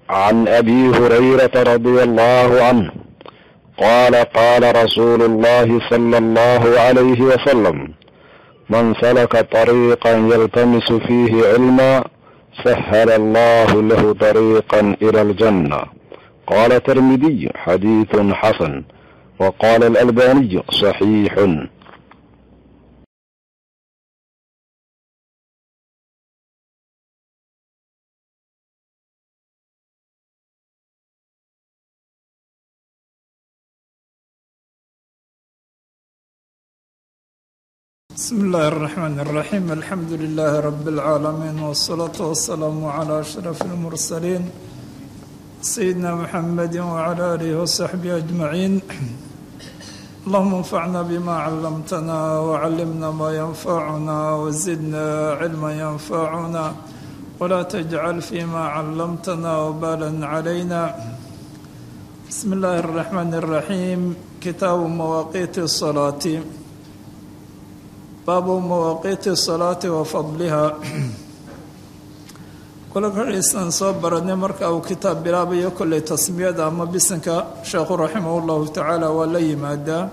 عن ابي هريره رضي الله عنه قال قال رسول الله صلى الله عليه وسلم من سلك طريقا يلتمس فيه علما سهل الله له طريقا الى الجنه قال الترمذي حديث حسن وقال الالباني صحيح بسم الله الرحمن الرحيم الحمد لله رب العالمين والصلاة والسلام على أشرف المرسلين سيدنا محمد وعلى آله وصحبه أجمعين اللهم انفعنا بما علمتنا وعلمنا ما ينفعنا وزدنا علما ينفعنا ولا تجعل فيما علمتنا وبالا علينا بسم الله الرحمن الرحيم كتاب مواقيت الصلاة baabu mawaaqiiti الsalaati wa fadliha kula kaiisaan soo baranay marka uu kitaab bilaabayo kolley tasmiyada ama bisanka sheekhu raximah llahu tacaala waa la yimaadaa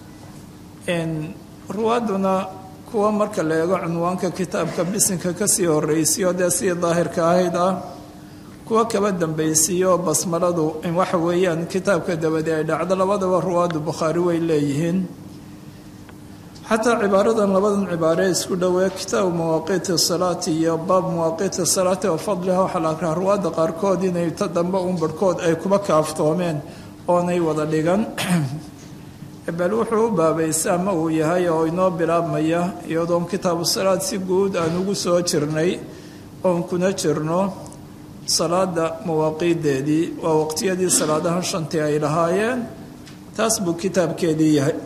ruwaaduna kuwa marka la eego cunwaanka kitaabka bisinka kasii horeysiyo dee sidii daahirka ahayd ah kuwa kaba dambeysiiyo basmaladu in waxa weeyaan kitaabka dabadi ay dhacdo labadaba ruwaadu bukhaari way leeyihiin xataa cibaaradan labadan cibaare isku dhowee kitaabu mawaaqiiti salaati iyo baab mawaaqiiti salaati wa fadliha waxaa la arkaa ruwaadda qaarkood inay ta dambe un barhkood ay kuba kaaftoomeen oonay wada dhigan bal wuxuu u baabaysa ama uu yahay oo inoo bilaabmaya iyadoon kitaabu salaad si guud aan ugu soo jirnay oon kuna jirno salaada mawaaqiideedii waa waqtiyadii salaadahan shantii ay lahaayeen taas buu kitaabkeedii yahay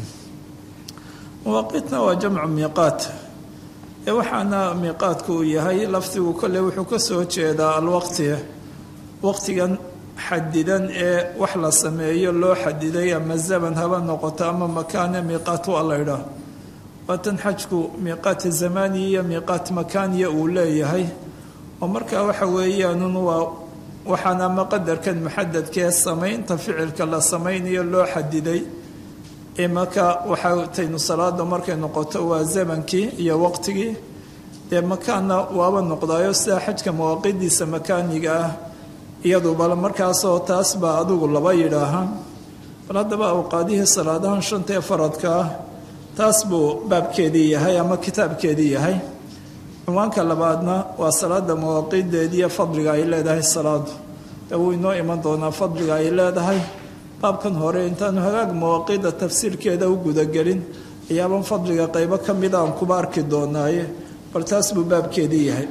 mawaaqiitna waa jamcu miiqaat ee waxaana miiqaadku uu yahay lafdigu kolley wuxuu ka soo jeedaa alwaqti waqtigan xadidan ee wax la sameeyo loo xadiday ama zaman haba noqoto ama makaane miiqaat waa la ydhaah waatan xajku miiqaat zamaniya iyo miiqaat makaaniya uu leeyahay oo markaa waxa weeyaanun waa waxaan ama qadarkan muxadadkee samaynta ficilka la samaynayo loo xadiday imaka waxaa taynu salaada markay noqoto waa zamankii iyo waqtigii dee makaanna waaba noqdaayo sida xajka mawaaqidiisa makaaniga ah iyadu bal markaasoo taas baa adigu laba yidhaaha bal haddaba awqaadihii salaadahan shanta ee faradka ah taas buu baabkeedii yahay ama kitaabkeedii yahay cinwaanka labaadna waa salaada mawaaqideediiyo fadliga ay leedahay salaadu dee wuu inoo iman doonaa fadliga ay leedahay baabkan hore intaanu hagaag mawaaqiida tafsiirkeeda u gudagelin ayaaban fadliga qaybo ka mida aan kuba arki doonaaye bal taas buu baabkeedii yahay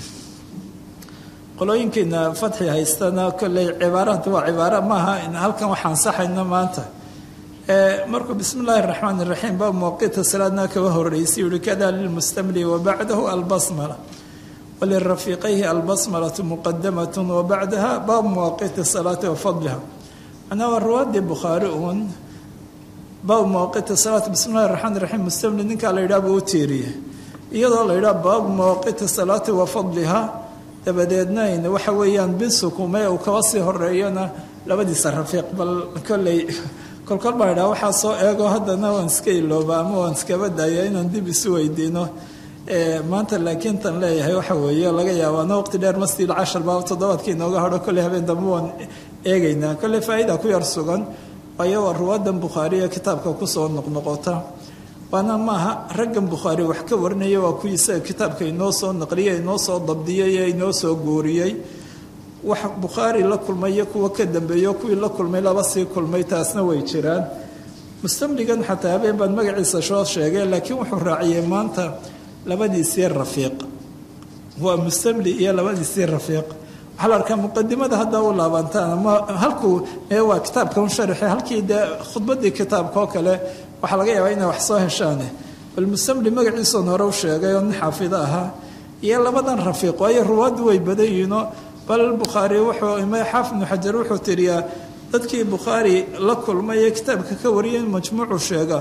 qolooyinkiina fadxi haystana kolley cibaaraad waa cibaaro maaha halkan waxaan saxayno maanta markuu bismi illaahi araxmaan iraxiim baab mawaaqiita salaadna kaba horeysay yuhi kada lilmustamli wabacdahu albasmala walirafiiqayhi albasmalatu muqadamat wabacdaha baabu mawaaqiiti salaati wa fadliha manaa waa ruwaadii bukhaari uun baabu mawaaqiiti salaat bismi llahi raxmaan raxiim mustamli ninkaa la yidhaha buu u tiiriyey iyadoo la yidhaha baabu mawaaqiiti salaati wa fadliha dabadeedna waxa weeyaan binsukume uu kaba sii horeeyona labadiisa rafiiq bal kolley kolkol baa yidhaha waxaa soo eego haddana waan iska ilooba ama waan iskaba daaya inaan dib isu weydiino maanta laakiin tan leeyahay waxa weeye laga yaabaana waqti dheer masjid cashar baa toddobaadkii inooga hadho kolley habeen dambe waan eegaynaa kolley faa-ida ku yar sugan waayo waa ruwaadan bukhaariya kitaabka kusoo noqnoqota waana maaha raggan bukhaari wax ka warinaya waa kuwii isaga kitaabka inoo soo naqliyey inoo soo dabdiyey ee inoo soo guuriyey wax bukhaari la kulmayo kuwa ka dambeeyo kuwii la kulmay laba sii kulmay taasna way jiraan mustamligan xataa habeen baan magaciisa soo sheegay laakiin wuxuu raaciyey maanta labadiisii rafiiq waa mustamli iyo labadiisii rafiiq waxaa la arkaa muqadimada haddaa u laabantaan ama halkuu ee waa kitaabka un sharaxe halkii dee khudbadii kitaabka oo kale waxaa laga yaabaa inay wax soo heshaane bal mustamli magaciisoon hore u sheegay oo nin xaafido ahaa iyo labadan rafiiq waayo ruwaaddu way badan yihiinoo bal bukhaari wuxuu ima xaafid ibnu xajar wuxuu tiriyaa dadkii bukhaari la kulmay ee kitaabka ka wariyay in majmuucu sheega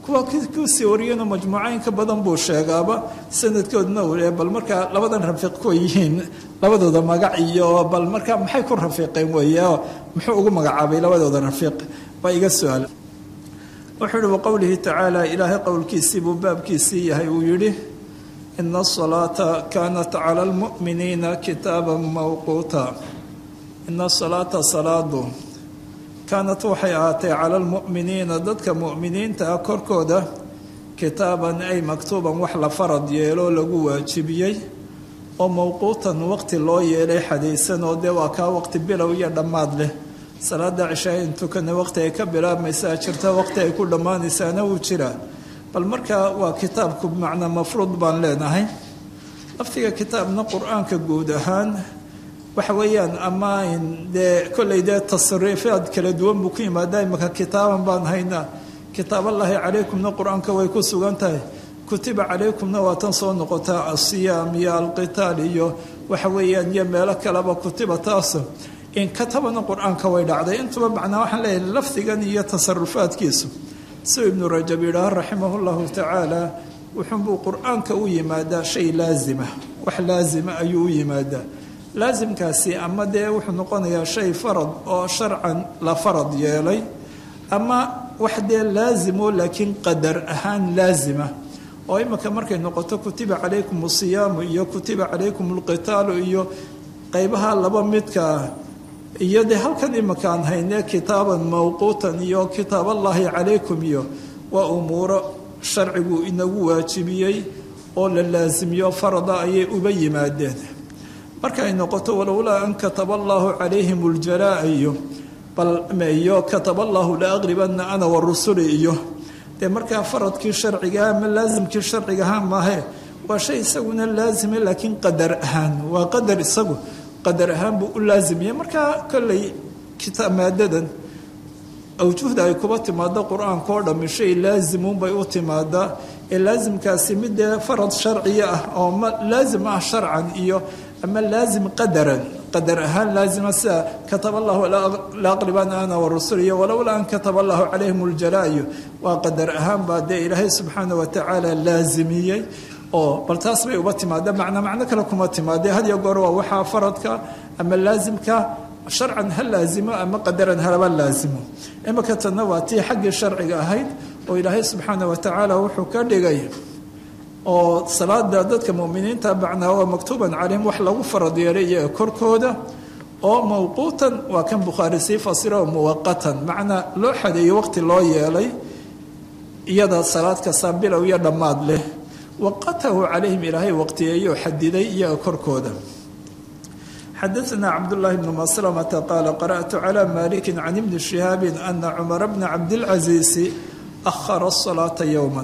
kuwa kusii wariyana majmuucayn ka badan buu sheegaaba sanadkoodna ule bal markaa labadan rafiiq kuwa yihiin labadooda magac iyo bal markaa maxay ku rafiiqeen weeye oo muxuu ugu magacaabay labadooda rafiiq baa iga su-aal wuxuu ihi waqowlihi tacaala ilaahay qowlkiisii buu baabkiisii yahay uu yidhi ina asalaata kaanat cala almu'miniina kitaaban mawquuta ina asalaata salaadu kaanat waxay ahaatay cala almu'miniina dadka mu'miniinta ah korkooda kitaaban ay maktuuban wax la farad yeelo lagu waajibiyey oo mawquutan waqti loo yeelay xadaysan oo dee waa kaa waqti bilow iyo dhammaad leh salaada cishaa in tukana waqti ay ka bilaabmaysaa jirta waqti ay ku dhammaanaysaana wuu jiraa bal markaa waa kitaabku bimacnaa mafruud baan leenahay laftiga kitaabna qur-aanka guud ahaan waxa weeyaan ama dee kolley dee tasariifaad kala duwan buu ku yimaadaa imaka kitaaban baan haynaa kitaaballaahi calaykumna qur-aanka way ku sugan tahay kutiba calaykumna waa tan soo noqotaa asiyaam iyo alqitaal iyo waxa weeyaan iyo meelo kaleba kutiba taaso in katabana qur-aanka way dhacday intuba macnaa waxaan leeyahay lafdigan iyo tasarufaadkiisu siuu ibnu rajab yidhaaho raximahu llahu tacaala wuxuunbuu qur-aanka u yimaadaa shay laazima wax laazima ayuu u yimaadaa laasimkaasi ama dee wuxuu noqonayaa shay farad oo sharcan la farad yeelay ama wax dee laazimo laakiin qadar ahaan laazima oo imika markay noqoto kutiba calaykum asiyaamu iyo kutiba calaykum alqitaalu iyo qeybaha laba midkaa iyo dee halkan imakaan hayne kitaaban mawquutan iyo kitaaballaahi calaykum iyo waa umuuro sharcigu inagu waajibiyey oo la laasimiyo farada ayay uba yimaadeen markaay noqoto walowlaa an kataba allaahu calayhim aljalaa iyo balmeyo kataba allaahu la aqribana ana wa rusuli iyo dee markaa faradkii sharcigaha ama laasimkii sharcigaha maahe waa shay isaguna laazime laakiin qadar ahaan waa qadar isagu qadar ahaan buu u laazimiyey markaa kolley kitaab maadadan awjuhda ay kuba timaado qur-aanka oo dhammi shay laazimuunbay u timaadaa ee laasimkaasi mid dee farad sharciya ah oo ma laazim ah sharcan iyo ama laazim qadaran qadar ahaan laazima sida kataba allahu la aqriban ana warasul iyo walowlaa an kataba allahu calayhim aljalaayo waa qadar ahaan baa dee ilaahay subxaana wa tacaala laazimiyey oo bal taas bay uba timaada macna macno kale kuma timaadee had iyo goor waa waxaa faradka ama laazimka sharcan ha laazimo ama qadaran halaba laazimo imika tanna waa tii xaggii sharciga ahayd oo ilaahay subxaana wa tacaala wuxuu ka dhigay oo salaada dadka muminiinta macnaa waa maktuuban calayhim wax lagu farad yeelay iyaga korkooda oo mawquutan waa kan bukhaari sii fasira oo muwaqatan macnaa loo xadeeyo waqti loo yeelay iyada salaad kasta bilow iyo dhammaad leh waqatahu calayhim ilaahay waqtiyeeyo xadiday iyaga korkooda xadaثna cabdالlahi bn maslamata qaala qarأtu calى maliki can ibni shihaabi ana cumara bna cabdilcaziisi ahara الsalaaةa yowma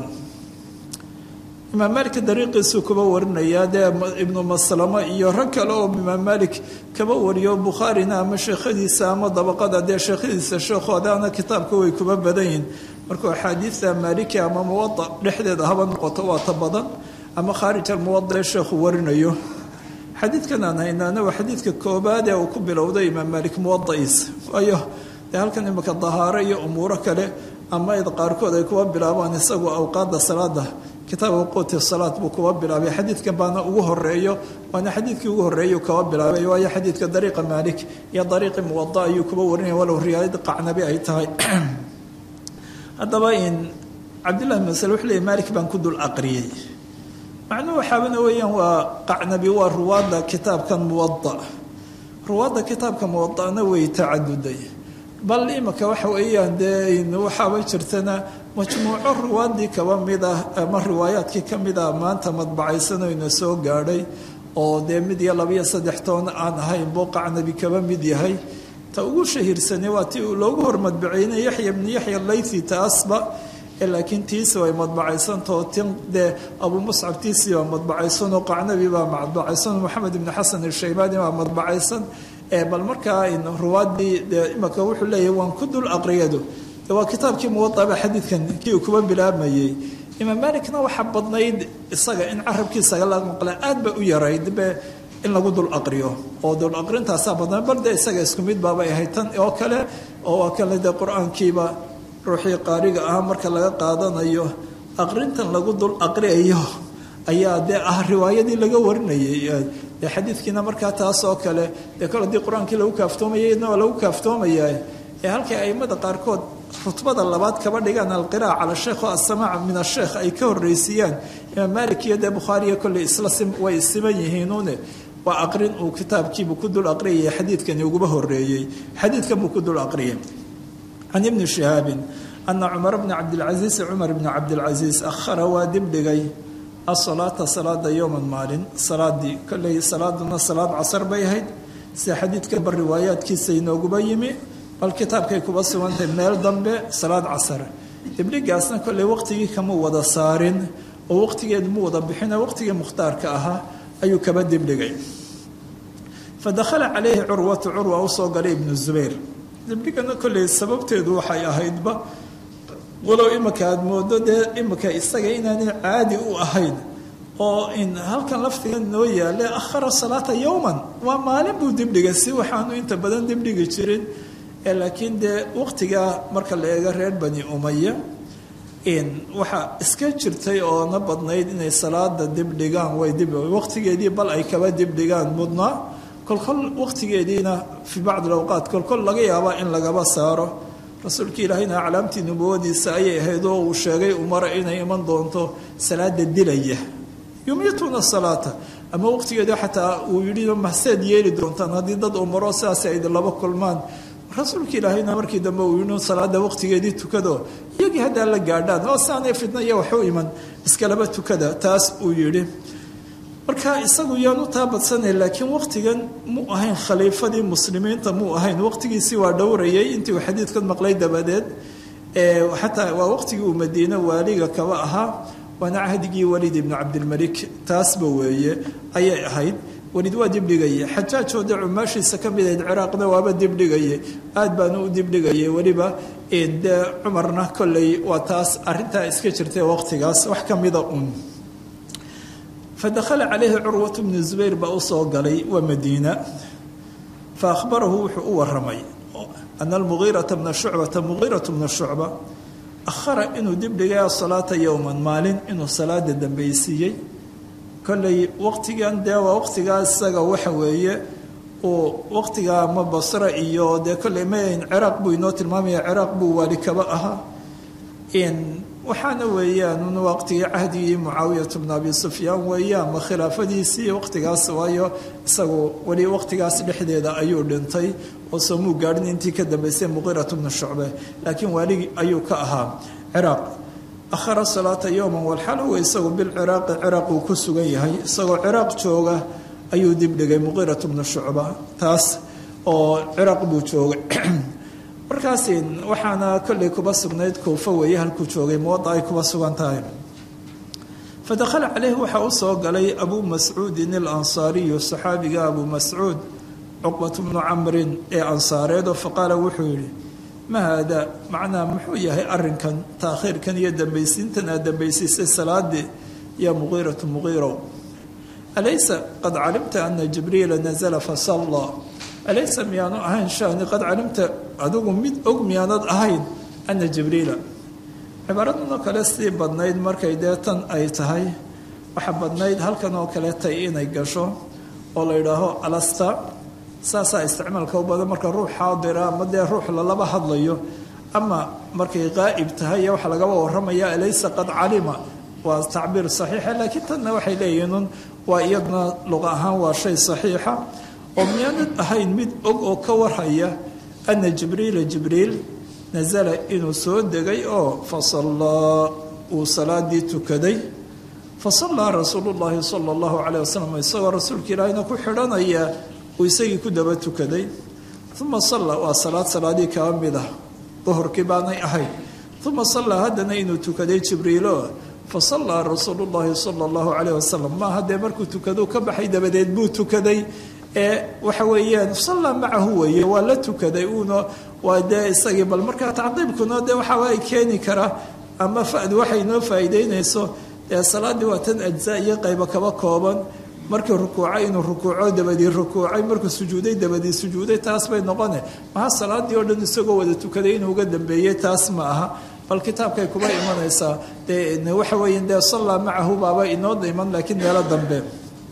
imaam malik dariiqiisuu kuba warinayaa dee ibnu maslamo iyo rag kale oo imaam malik kaba wariyo bukhaarina ama sheekhadiisa ama dabaqada dee sheekhadiisa sheekhoodana kitaabka way kuba badan yihin markuu axaadiidta maaliki ama muwada dhexdeeda haba noqoto waa ta badan ama khaarij almuwada ee sheekhu warinayo xadiidkan aan haynaana waa xadiidka koobaad ee uu ku bilowday imaam maalik muwada'iisa waayo dee halkan imika dahaaro iyo umuuro kale ama id qaarkood ay kuwa bilaabaan isagu awqaada salaada kitaab quuti salaad buu kuwa bilaabay xadiidkan baana ugu horeeyo waana xadiidkii ugu horeeyu kaba bilaabay waayo xadiidka dariiqa maalik iyo dariiqi muwada ayuu kuba warinaya walow riyaayad qacnabi ay tahay haddaba in cabdillahi bin masal wuxuu leeyay maalik baan ku dul aqriyey macnuhu waxaabana weeyaan waa qacnabi waa ruwaadda kitaabkan muwada ruwaadda kitaabka muwadana way tacaduday bal imika waxa weeyaan dee waxaaba jirtana majmuuco ruwaadii kaba mid ah ama riwaayaadkii ka mid ah maanta madbacaysanayna soo gaadhay oo dee mid iyo labiyo saddex toon aan ahayn buu qacnabi kaba mid yahay ta ugu shahiirsanay waa ti loogu hormadbaceynay yaxya bni yaxya laythi taasba laakiin tiisi way madbacaysantao tin dee abuu muscab tiisii baa madbacaysanoo qacnabi baa madbacaysan moxamed ibni xasan ishaybaani baa madbacaysan bal markaa ruwaadii dee imika wuxuu leeyahay waan ku dul aqriyado waa kitaabkii muwadaba xadiidkan kii uu kuba bilaabmayey imaam maalikna waxaa badnayd isaga in carabkiisaga la maqla aad ba u yarayd be in lagu dul aqriyo oo dul aqrintaasaa badnaa bal dee isaga isku mid baabay ahayd tan oo kale oo waa kale dee qur-aankiiba ruuxii qaariga ah marka laga qaadanayo aqrintan lagu dul aqriayo ayaa dee ah riwaayadii laga warinayay dee xadiidkiina markaa taas oo kale dee kol haddii qur-aankii lagu kaaftoomayay idna waa lagu kaaftoomayaa ee halkay aimada qaarkood rutbada labaad kaba dhigaan alqiraa'a cala sheekh oo assamaac min asheekh ay ka horreysiiyaan imaam maalik iyo dee bukhaariya kolley isla way siman yihiinuune waa aqrin uu kitaabkiibuu ku dul aqriyaya xadiidkani uguba horeeyey xadiidkan buu ku dul aqriyay can ibni shihaabin ana cumar bna cabdilcasiis cumar bni cabdilcasiis akhara waa dibdhigay asalaata salaada yowman maalin salaadii kolley salaaduna salaad casar bay ahayd sida xadiidkanba riwaayaadkiisa inooguba yimi bal kitaabkay kuba sugantahay meel dambe salaad casar dibdhigaasna kolley waqtigii kama wada saarin oo waqtigeedu mu wada bixina waqtigii mukhtaarka ahaa ayuu kaba dibdhigay fa dakhala calayhi curwatu curwa usoo galay ibnu zubayr dibdhigana kolley sababteedu waxay ahaydba walow imika aada moodo dee imika isaga inaanay caadi u ahayn oo in halkan laftiga noo yaale akhara salaata yowman waa maalin buu dibdhigay si waxaanu inta badan dibdhigi jirin laakiin dee waqtigaa marka la eego reer bani umaya waxaa iska jirtay oo na badnayd inay salaada dibdhigaan way dib waqtigeedii bal ay kaba dibdhigaan mudnaa kolkol waqtigeediina fii bacdi awqaat kolkol laga yaabaa in lagaba saaro rasuulka ilaahayna aclaamtii nubuwadiisa ayay ahayd oo uu sheegay umara inay iman doonto salaada dilaya yumituuna salaata ama waqtigeeda xataa uu yidhi mahseed yeeli doontaan haddii dad umaro sidaas ay laba kulmaan rasuulka ilaahayna markii dambe uu yidhi salaada waqtigeedii tukado iyagii haddaa la gaadhaan oo saanay fitna iyo waxu iman iskalaba tukada taas uu yidhi marka isagu yaanu taa badsanay laakiin waqtigan mu ahayn khaliifadii muslimiinta muu ahayn waqtigiisii waa dhowrayay intii uu xadiidkan maqlay dabadeed xataa waa waqtigii uu madiine waaliga kaba ahaa waana cahdigii waliid ibnu cabdilmalik taasba weeye ayay ahayd waliid waa dibdhigaya xajaajooda cumaashiisa ka mid ahayd ciraaqna waaba dibdhigaya aad baanu u dibdhigayay weliba dee cumarna kolley waa taas arintaa iska jirtay waqtigaas wax ka mida un fadakhala calayhi curwatu bnu zubayr baa usoo galay waa madiina fa ahbarahu wuxuu u waramay ana almugiirata bna shucbata mugiiratu bna shucba akhara inuu dibdhigay asalaata yowman maalin inuu salaada dambeysiiyey kolley waqtigan dee waa waqtigaa isaga waxa weeye uu waqtigaa ma basra iyo dee kolley mayn ciraaq buu inoo tilmaamaya ciraaq buu waali kaba ahaa waxaana weeyaan waqtigii cahdigii mucaawiyatu bna abi sufyaan weeyaan ma khilaafadiisii waqtigaas waayo isagu weli waqtigaas dhexdeeda ayuu dhintay oo soomuu gaadhin intii ka dambeysay muqiiratu bna shucbe laakiin waaligi ayuu ka ahaa ciraaq akhara salaata yowman walxalowa isagu bilciraaqi ciraaq uu ku sugan yahay isagoo ciraaq jooga ayuu dibdhigay muqiiratu bna shucba taas oo ciraaq buu joogay markaas waxaana kolley kuba sugnayd kuufa weeye halkuu joogay muwada ay kuba sugan tahay fa dakhala caleyhi waxaa u soo galay abuu mascuudin alansaariyu saxaabiga abuu mascuud cuqbatu bnu camrin ee ansaareedo faqaala wuxuu yidhi ma haada macnaa muxuu yahay arinkan taakhiirkan iyo dambaysiintan aad dambaysiisay salaadii yaa muqiiratu muqiirow alaysa qad calimta ana jibriila nazla fasallaa alaysa miyaanu ahayn shani qad calimta adigu mid og miyaanad ahayn ana jibriila cibaaradano kale sii badnayd markay dee tan ay tahay waxaa badnayd halkan oo kale tay inay gasho oo la yidhaaho alasta saasaa isticmaalka u badan marka ruux xaadira ama dee ruux lalaba hadlayo ama markay qaa'ib tahay waxaa lagaba waramaya alaysa qad calima waa tacbiir saxiixa laakiin tanna waxay leeyihiin waa iyaduna luqa ahaan waa shay saxiixa oo miyaanad ahayn mid og oo ka warhaya ana jibriila jibriil nasala inuu soo degay oo fasallaa uu salaadii tukaday fasallaa rasuulu llaahi sala allahu calayh wasalam isagoo rasuulka ilaahina ku xidhanaya uu isagii ku daba tukaday uma salla waa salaad salaadii kaba mid ah duhurkii baanay ahayd uma sallaa haddana inuu tukaday jibriilo fasallaa rasuulu llaahi sala allahu calayh wasalam maaha dee markuu tukaduu ka baxay dabadeed buu tukaday ee waxa weeyaan sallaa macahu weeye waa la tukaday uuna waa dee isagii bal markaa tacqiibkuna dee waxaa ay keeni karaa ama fadu waxay noo faa'iideynayso dee salaaddii waa tan ajzaa iyo qaybo kaba kooban markii rukuucay inuu rukuuco dabadii rukuucay markuu sujuuday dabadii sujuuday taas bay noqone maha salaadii oo dhan isagoo wada tukaday inuu uga dambeeyey taas ma aha bal kitaabkay kuba imanaysaa dee waxa weeye dee sallaa macahu baaba inoo iman laakiin meelo dambe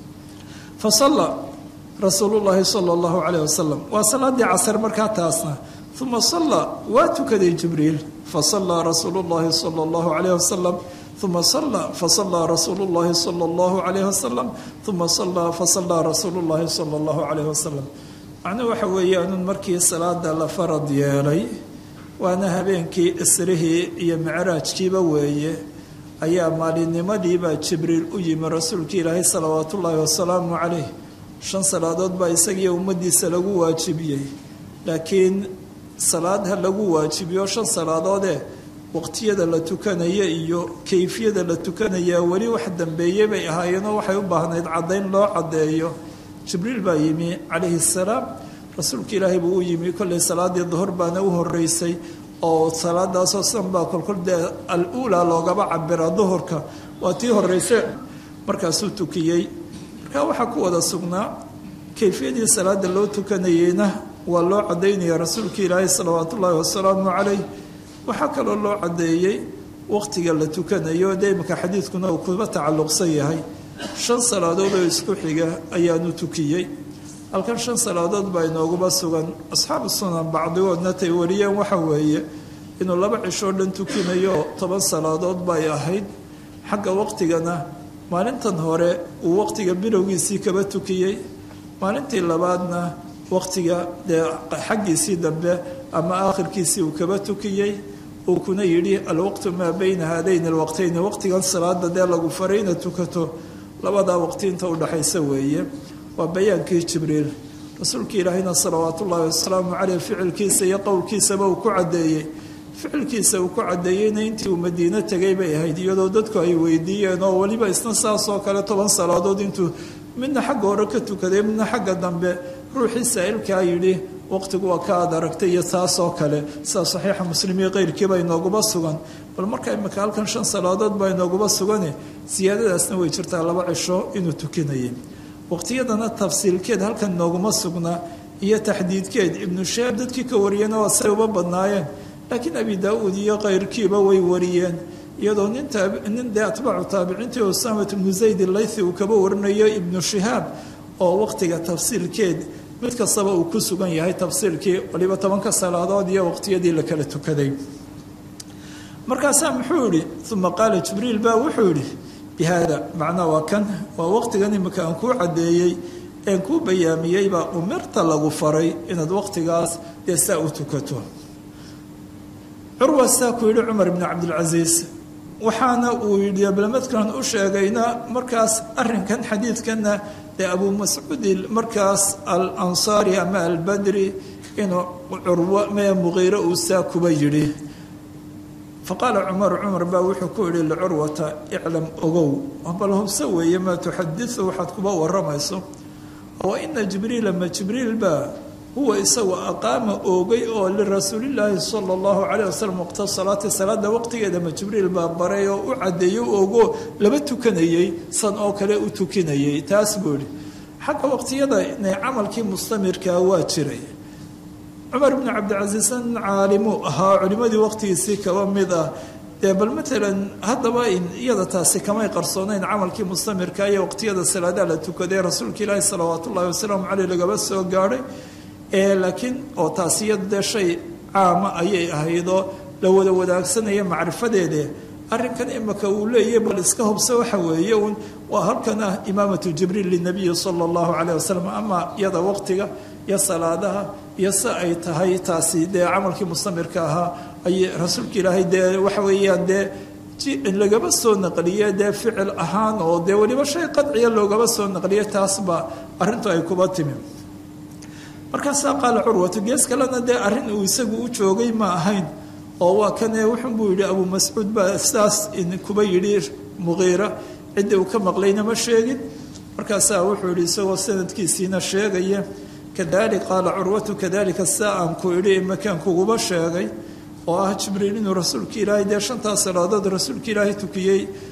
fa salla rasuulu llaahi sala allahu calayh wasalam waa salaadii casar markaa taasna uma salla waa tukaday jibriil fasallaa rasuulu llaahi sala allahu calayh wasalam uma salla fasallaa rasuulu llaahi sala allahu calayh wasalam uma sallaa fasallaa rasuulu llaahi sala allahu calayh wasalam macnuhu waxa weeyaanun markii salaada la farad yeelay waana habeenkii isrihii iyo micraajkiiba weeye ayaa maalinimadiibaa jibriil u yimi rasuulka ilaahay salawaatu ullaahi wasalaamu calayh shan salaadood baa isagiiyo ummaddiisa lagu waajibiyey laakiin salaad ha lagu waajibiyo shan salaadoodee waqtiyada la tukanaya iyo kayfiyada la tukanayaa weli wax dambeeyey bay ahaayeenoo waxay u baahnayd caddayn loo caddeeyo jibriil baa yimi calayhi salaam rasuulka ilaahay buu u yimi kollay salaadii duhur baana u horeysay oo salaadaasoo san baa kolkol dee al uulaa loogaba cabira duhurka waa tii horeyse markaasuu tukiyey markaa waxaa ku wada sugnaa kayfiyadii salaada loo tukanayeyna waa loo cadaynaya rasuulka ilaahay salawaat ullaahi wasalaamu calayh waxaa kaloo loo cadeeyey waqtiga la tukanayo dee imika xadiidkuna uu kuba tacalluqsan yahay shan salaadood oo isku xiga ayaanu tukiyey halkan shan salaadood baa inooguba sugan asxaabu sunan bacdigoodna tay wariyeen waxa weeye inuu laba cishoo dhan tukinayo toban salaadood bay ahayd xagga waqtigana maalintan hore uu waqtiga bilowgiisii kaba tukiyey maalintii labaadna waqtiga dee xaggiisii dambe ama aakhirkiisii uu kaba tukiyey uu kuna yidhi alwaqtu maa bayna haadayn alwaqtayni waqtigan salaada dee lagu faray inaad tukato labadaa waqti inta udhaxaysa weeye waa bayaankii jibriil rasuulka ilaahayna salawaat ullaahi wasalaamu caleyh ficilkiisa iyo qowlkiisaba uu ku caddeeyey ficilkiisa uu ku caddeeyeyna intii uu madiino tegay bay ahayd iyadoo dadku ay weydiiyeen oo weliba isna saasoo kale toban salaadood intuu midna xagga hore ka tukaday midna xagga dambe ruuxii saa'ilkaa yidhi waqtigu waa ka aad aragtay iyo taasoo kale sida saxiixa muslim iyo keyrkiiba inooguba sugan bal marka imika halkan shan salaadood baa inooguba sugane siyaadadaasna way jirtaa laba cisho inuu tukinayay waqtiyadana tafsiilkeed halkan inooguma sugna iyo taxdiidkeed ibnu shaab dadkii ka wariyeen waa say uba badnaayeen laakiin abi daa-uud iyo keyrkiiba way wariyeen iyadoo nin dee atbaacu taabiciintii usamat ibnu zayd ilaythi uu kaba warinayo ibnu shihaab oo waqtiga tafsiilkeed mid kastaba uu ku sugan yahay tafsiilkii waliba tobanka salaadood iyo waqtiyadii la kala tukaday markaasaa muxuu yihi uma qaala jibriil baa wuxuu yidhi bihaada macnaa waa kan waa waqtigan imika aan kuu caddeeyey een kuu bayaamiyeybaa umirta lagu faray inaad waqtigaas dee saa u tukato curwa saa ku yidhi cumar ibni cabdilcasiis waxaana uu yidhi ablamadkan u sheegayna markaas arinkan xadiidkanna dee abuu mascuudi markaas al ansaari ama albadri inuu curwo mee muqiire uu saa kuba yidhi faqaala cumaru cumar baa wuxuu ku yidhi licurwata iclam ogow bal hubse weeye maa tuxadiu waxaad kuba waramayso wa ina jibriila ma jibriil baa huwa isagu aqaama oogay oo lirasuulilaahi sala allahu calayh wasalam waqta salaati salaada waqtigeeda ma jibriil baa baray oo u caddeeyo oogoo laba tukanayey san oo kale u tukinayay taas buu ihi xagga waqtiyada inay camalkii mustamirkaa waa jiray cumar bnu cabdicasiis nin caalimuu ahaa culimadii waqtigiisii kaba mid ah dee bal matalan haddaba iyada taasi kamay qarsoonayn camalkii mustamirka iyo waqtiyada salaadaha la tukaday rasuulka ilaahi salawaat ullahi wasalaamu caleyh lagaba soo gaadhay laakiin oo taasi iyada dee shay caama ayay ahaydoo la wada wadaagsanaya macrifadeede arrinkan imika uu leeyahy bal iska hubse waxa weeye un waa halkan ah imaamatu jibriil linabiyi sala allahu caleyh wasalam ama iyada waqtiga iyo salaadaha iyo si ay tahay taasi dee camalkii mustamirka ahaa ay rasuulka ilaahay dee waxa weeyaan dee lagaba soo naqliye dee ficil ahaan oo dee weliba shay qadciya loogaba soo naqliye taasba arrintu ay kuba timi markaasaa qaala curwatu gees kalena dee arrin uu isagu u joogay ma ahayn oo waa kane wuxun buu yidhi abuu mascuud baa sidaas kuba yidhi muqiira ciddii uu ka maqlayna ma sheegin markaasaa wuxuu yidhi isagoo sanadkiisiina sheegaya kadalik qaala curwatu kadalika saa aan ku idhi imakaan kuguba sheegay oo ah jibriil inuu rasuulka ilaahay dee shantaas salaadood rasuulka ilaahay tukiyey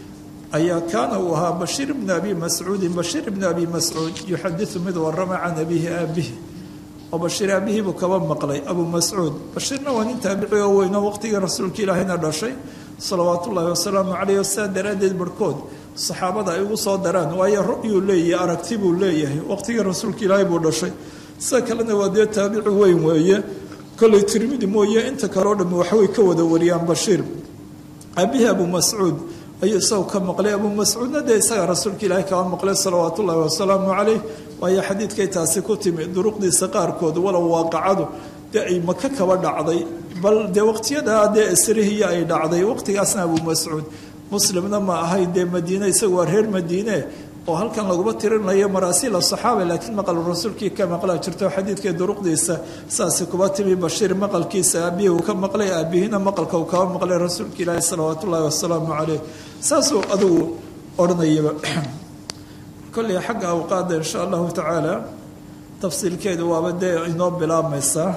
ayaa kaana uu ahaa bashiir bni abi mascuudin bashiir bni abi mascuud yuxadiu mid warama can abihi aabihi oo bashiir aabihii buu kaba maqlay abu mascuud bashiirna waa nin taabici oo weyno waqtigii rasuulka ilaahayna dhashay salawaatu ullaahi wasalaamu caleyh sidaa daraaddeed barhkood saxaabada ay ugu soo daraan waayo ru'yuu leeyahay aragti buu leeyahay waqtigii rasuulka ilaahay buu dhashay sida kalena waa dee taabici weyn weeye kolley tirmidi mooye inta kale o dham waxbay ka wada wariyaan bashiir aabihii abu mascuud ayuu isagu ka maqlay abu mascuudna dee isaga rasuulka ilaahay kaba maqlay salawaatu ullaahi wasalaamu caleyh waayo xadiidkay taasi ku timi duruqdiisa qaarkood walow waaqacadu dee ay maka kaba dhacday bal dee waqtiyadaa dee asrihiya ay dhacday waqtigaasna abu mascuud muslimna ma ahay dee madiine isagu waa reer madiine oo halkan laguma tirinayo maraasiila saxaaba laakiin maqal rasuulkii ka maqlaa jirto xadiidkai duruqdiisa saasi kuba timi bashiir maqalkiisa aabihii uu ka maqlay aabihiina maqalka uu kaba maqlay rasuulka ilaahi salawaat ullaahi wasalaamu caleyh saasuu adigu odhanayaba kolley xagga awqaada insha allahu tacaala tafsiilkeedu waaba dee inoo bilaabmaysaa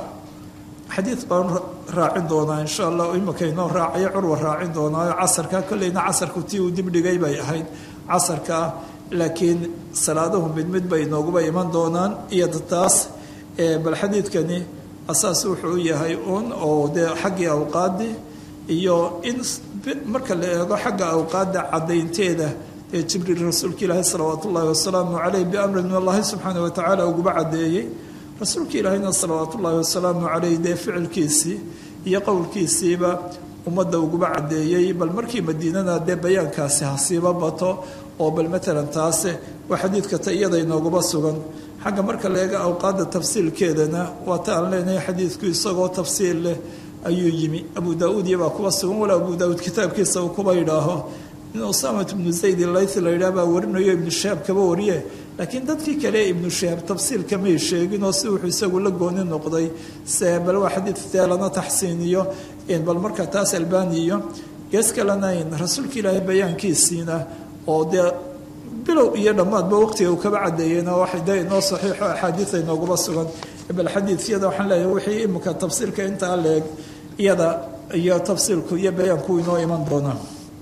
xadiid baan raacin doonaa insha allah imika inoo raacayo curwa raacin doonaa casarka kolleyna casarku tii uu dibdhigay bay ahayd casarka laakiin salaaduhu mid mid bay inooguba iman doonaan iyo taas bal xadiidkani asaas wuxuu u yahay uun oo dee xaggii awqaadii iyo in marka la eego xagga awqaadda caddaynteeda ee jibriil rasuulka ilaahi salawaat ullaahi wasalaamu caleyh biamrin min allahi subxaana watacaala uguba caddeeyey rasuulka ilaahina salawaat ullaahi wasalaamu caleyh dee ficilkiisii iyo qowlkiisiiba ummadda uguba caddeeyey bal markii madiinana dee bayaankaasi hasiiba bato oo bal matalan taase waa xadiidka ta iyada inooguba sugan xagga marka la eega awqaadda tafsiilkeedana waa ta aan leenahay xadiidku isagoo tafsiil leh ayuu yimi abu daa-uud iyabaa kuba sugan wala abu daa-uud kitaabkiisa uu kuba yidhaaho in usamat ibnu zayd ilaythi la yidhaah baa warinayo ibnu shahaab kaba wariye laakiin dadkii kale ibnu shahaab tafsiilka may sheegin oo si wuxuu isagu la gooni noqday se bal waa xadiid dee lana taxsiiniyo bal marka taas albaniyo gees kalena rasuulka ilaahay bayaankiisiina oo dee bilow iyo dhammaadba waqtiga uu kaba cadeeyeyna waxay dee inoo saxiixo axaadiida inoogaba sugan bal xadiidyada waxaan leeyahay wixii imika tafsiilka intaa leeg iyada iyo tafsiilku iyo bayaanku inoo iman doonaa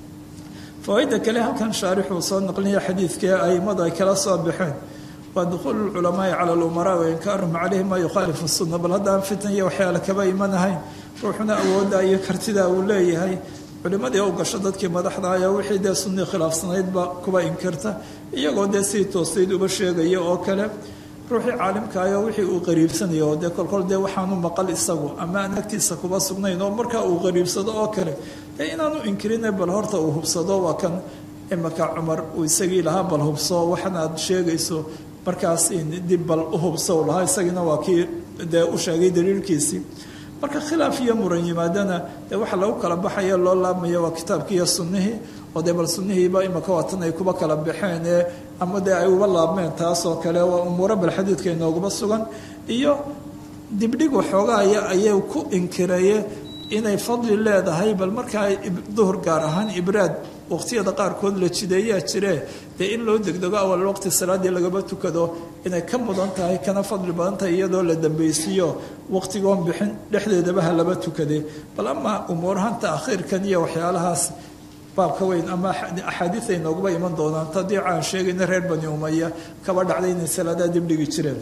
fawaaidda kale halkan shaarixuu soo naqlinaya xadiidkii aimadu ay kala soo baxeen waa dukhuulu lculamaai cala lumaraa wa inkaaruhum caleyhi maa yukhaalifu sunna bal haddaan fitan iyo waxyaale kaba imanahayn ruuxuna awoodda iyo kartida uu leeyahay culimadii u gasho dadkii madaxda ayaa wixii dee sunnii khilaafsanaydba kuba inkirta iyagoo dee sii toosayd uba sheegaya oo kale ruuxii caalimkaayo wixii uu qariibsanayo oo dee kolkol dee waxaanu maqal isagu ama aan agtiisa kuba sugnayn oo markaa uu qariibsado oo kale dee inaanu inkirine bal horta uu hubsado waa kan imaka cumar uu isagii lahaa bal hubso waxana aad sheegayso markaas dib bal u hubso lahaa isagiina waa kii dee u sheegay daliilkiisii marka khilaaf iyo muran yimaadana dee waxa lagu kala baxaya loo laabmaya waa kitaabkii iyo sunnihii oo dee bal sunnihiiba imaka waatan ay kuba kala baxeen ee ama dee ay uba laabmeen taasoo kale waa umuuro bal xadiidka inoogaba sugan iyo dibdhig waxoogaaya ayay ku inkiraye inay fadli leedahay bal markaa duhur gaar ahaan ibraad waqtiyada qaarkood la jideeyaa jire dee in loo degdego awal waqti salaaddii lagaba tukado inay ka mudan tahay kana fadli badan tahay iyadoo la dambaysiiyo waqtigoon bixin dhexdeedaba ha laba tukade bal ama umuurahan taakhiirkan iyo waxyaalahaas baabka weyn ama axaadiid ay nooguba iman doonaan tadii aan sheegayna reer bani umaya kaba dhacday inay salaadaa dibdhigi jireen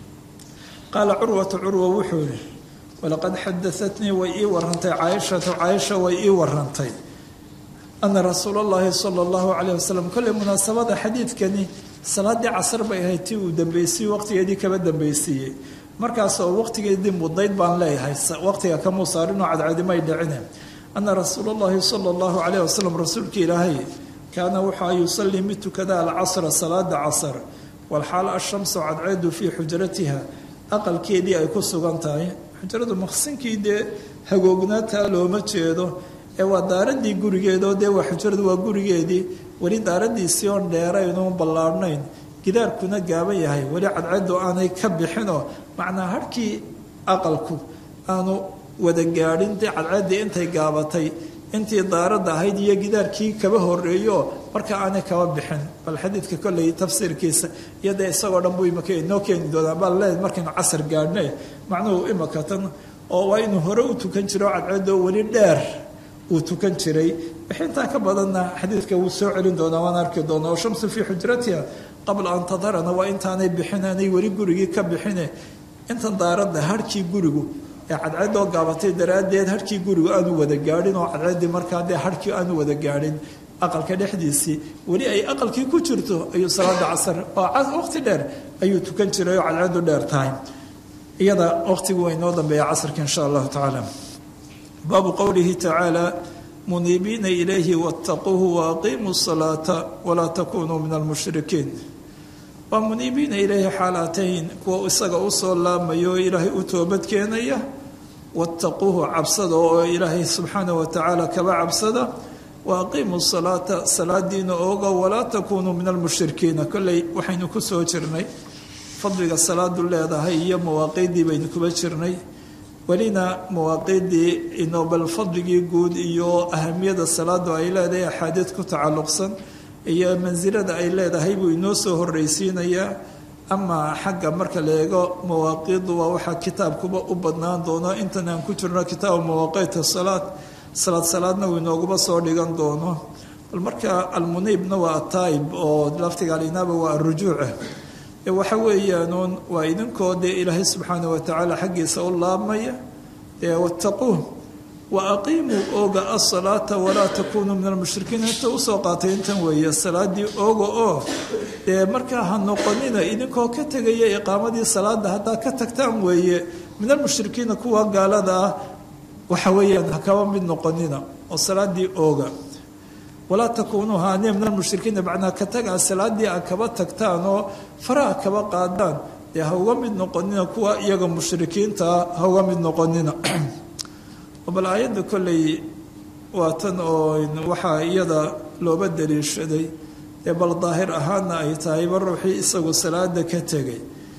qaala curwatu curwa wuxuu yihi walaqad xadaatnii way ii warantay caaishatu caaisha way ii warantay ana rasuul اllahi salى اllahu alayh wasalam kolley munaasabada xadiidkani salaadii casar bay ahayd tii uu dambaysiiyey waqtigeedii kaba dambaysiiyey markaasoo waqtigeedii mudnayd baan leeyahay waqtiga kamuu saarinoo cadcadimay dhicine ana rasuul اllahi salى اllahu alayh wasalam rasuulka ilaahay kaana wuxua yusalii mid tukada alcasra salaada casr walxaal ashamsu cadceedu fii xujratiha aqalkeedii ay ku sugan tahay xujradu maqsinkii dee hagoognaataa looma jeedo ee waa daaradii gurigeedoo dee waa xujradu waa gurigeedii weli daaradiisii oon dheeraynoon ballaadhnayn gidaarkuna gaaban yahay weli cadceedu aanay ka bixinoo macnaa harhkii aqalku aanu wada gaadhin dee cadceeddii intay gaabatay intii daaradda ahayd iyo gidaarkii kaba horeeyo marka aanay kaba bixin bal xadiidka kolley tafsiirkiisa iyo dee isagoo dhan buu imaka inoo keeni doonaa baa leed markaynu casar gaadhne macnuhu imaka tan oo waa inuu hore u tukan jiro cadceeddoo weli dheer uu tukan jiray wixii intaa ka badanna xadiidka wuu soo celin doonaa waan arki doonaa oo shamsu fii xujratiha qabla an tadarana waa intaanay bixin aanay weli gurigii ka bixine intan daaradda harhkii gurigu ee cadceedoo gaabatay daraaddeed harhkii gurigu aanu wada gaadhin oo cadceeddii markaa dee harhkii aanu wada gaadhin aqalka dhexdiisii weli ay aqalkii ku jirto ayuu salaada casar oo waqti dheer ayuu tukan jiray oo cadceedu dheer tahay iyada waqtigu waa inoo dambeeya casarka insha allahu tacaala baabu qowlihi tacaala muniibiina ilayhi wattaquuhu waaqiimuu salaata walaa takunuu min almushrikiin waa muniibiina ilayhi xaalaatayn kuwa isaga usoo laamayo oo ilaahay u toobad keenaya wattaquuhu cabsada oo ilaahay subxaanah wa tacaala kaba cabsada waaqiimuu salaata salaadiina ooga walaa takunuu min almushrikiina kolley waxaynu ku soo jirnay fadliga salaadu leedahay iyo mawaaqiiddii baynu kuba jirnay welina mawaaqiiddii inobal fadligii guud iyo ahamiyada salaadu ay leedahay axaadiid ku tacalluqsan iyo mansilada ay leedahay buu inoo soo horreysiinayaa amaa xagga marka la eego mawaaqiiddu waa waxaa kitaabkuba u badnaan doono intan aan ku jirno kitaabu mawaaqiita salaad salaad salaadna uu inooguba soo dhigan doono bal marka almuniibna waa ataayib oo laftiga alinaaba waa arujuuca waxa weeyaanuun waa idinkoo dee ilaahay subxaana wa tacaala xaggiisa u laabmaya dee wattaquuh wa aqiimuu ooga asalaata walaa takunuu min almushrikiin inta usoo qaatay intan weeye salaadii ooga oo dee markaa ha noqonina idinkoo ka tegaya iqaamadii salaada haddaa ka tagtaan weeye min almushrikiina kuwa gaalada ah waxa weeyaan ha kaba mid noqonina oo salaadii ooga walaa takuunuu haaniya min almushrikiina macnaa ka tagaa salaadii a kaba tagtaan oo faraha kaba qaadaan dee ha uga mid noqonina kuwa iyaga mushrikiintaa ha uga mid noqonina bal aayadda kolley waa tan oo waxaa iyada looba daliishaday ee bal daahir ahaanna ay tahay ba ruuxii isagu salaada ka tegay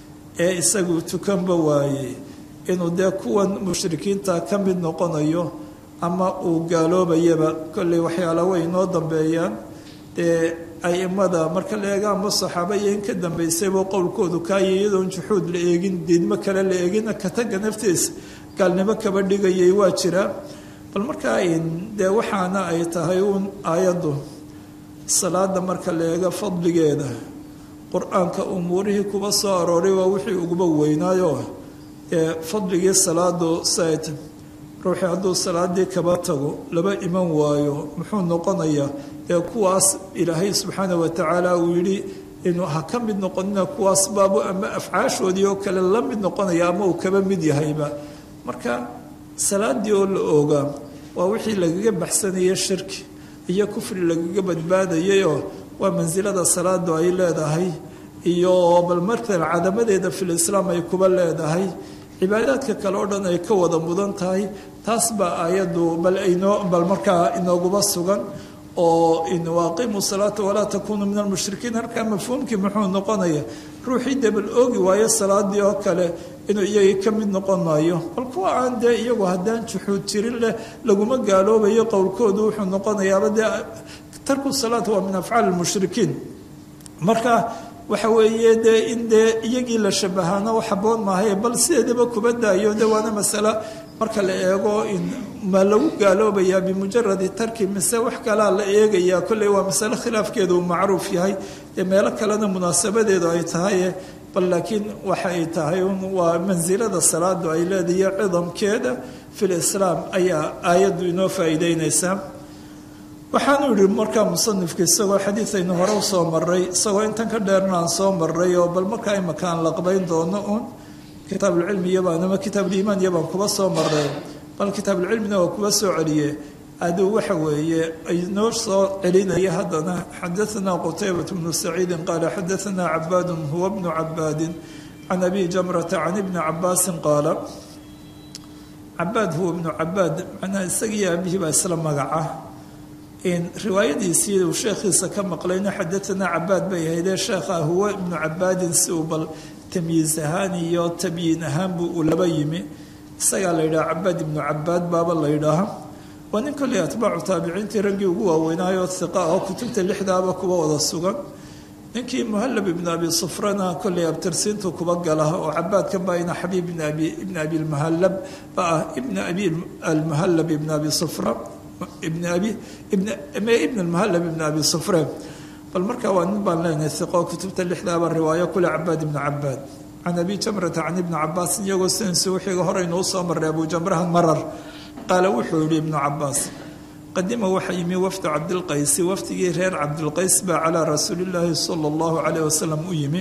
ee isagu tukanba waayey inuu dee kuwan mushrikiinta ka mid noqonayo ama uu gaaloobayaba kolley waxyaala way inoo dambeeyaan dee aimada marka la eega amba saxaaba iyo in ka dambaysayba qowlkoodu kaaya iyadoon juxuud la eegin diidmo kale la eegina kataga naftiisa gaalnimo kaba dhigayay waa jiraa bal markaa dee waxaana ay tahay uun aayaddu salaada marka la eega fadligeeda qur-aanka umuurihii kuba soo arooray waa wixii uguba weynaayo ee fadligii salaadu sayd ruuxii hadduu salaadii kaba tago laba iman waayo muxuu noqonayaa ee kuwaas ilaahay subxaana wa tacaala uu yidhi inuu ha ka mid noqonina kuwaas baabu ama afcaashoodii oo kale la mid noqonaya ama uu kaba mid yahayba marka salaadii oo la oogaa waa wixii lagaga baxsanayay shirki iyo kufri lagaga badbaadayayoo waa mansilada salaadu ay leedahay iyo bal markan cadamadeeda filislaam ay kuba leedahay cibaadaadka kale oo dhan ay ka wada mudan tahay taas baa aayaddu bal aynoo bal markaa inooguba sugan oo waaqimu salaata walaa takunuu min almushrikiin halkaa mafhuumkii muxuu noqonaya ruuxii debal oogi waayo salaadii oo kale inuu iyagii ka mid noqon maayo bal kuwa aan dee iyagu haddaan juxuud jirin leh laguma gaaloobayo qowlkoodu wuxuu noqonayaaba dee tarku salaat waa min afcaali lmushrikiin marka waxa weeye dee in dee iyagii la shabahaana wax haboon maahaye bal sideedaba kuba daayo de waana masale marka la eego ma lagu gaaloobayaa bimujaradi tarki mise wax kalaa la eegayaa kolley waa masale khilaafkeedu uu macruuf yahay ee meelo kalena munaasabadeedu ay tahay bal laakiin waxa ay tahay waa mansilada salaadu ay leedahay cidamkeeda fil islaam ayaa aayaddu inoo faa'iideynaysaa waxaanu yihi markaa musanifka isagoo xadiidaynu hore usoo maray isagoo intan ka dheerna aan soo maray oo bal markaa imaka aan laqbayn doono uun kitaabulcilmi iyabaan ama kitaabuliimaan iyabaan kuba soo maray bal kitaabuulcilmina waa kuba soo celiye aduu waxa weeye aynoo soo celinaya haddana xadaanaa qutaybat bnu saciidin qaala xadaanaa cabaadun huwa bnu cabaadin can abi jamrata can ibni cabaasin qaala cabaad huwa bnu cabaad macnaha isagiiyo aabihii baa isla magaca riwaayadiisii uu sheekhiisa ka maqlayna xadaanaa cabaad bay ahaydee sheekha huwa ibnu cabaadin si uu bal tamyiis ahaan iyo tabyiin ahaanbu uu laba yimi isagaa la yidhaha cabaad ibnu cabaad baaba la yidhaaha waa nin kolley atbaacu taabiciintii raggii ugu waaweynaayo hiqa oo kutubta lixdaaba kuwa wada sugan ninkii muhalab ibnu abi sufrana kolley abtirsiintu kuba gala oo cabaadkan baa ina xabiib ibn abi lmuhalab ba ah ibn abi almuhalab ibn abi sufra ibn abi ibn almuhallab ibn abi sufreen bal markaa waa nin baan leenahay hiqo kutubta lixdaaba riwaayo kule cabaad ibnu cabaad can abi jamrata can ibni cabaas iyagoo sidansi wixiiga horeynu usoo maray abu jamraha marar qaala wuxuu yihi ibnu cabaas qadima waxa yimi wafdu cabdilqaysi wafdigii reer cabdilqays baa calaa rasuulillaahi sala allahu calayh wasalam u yimi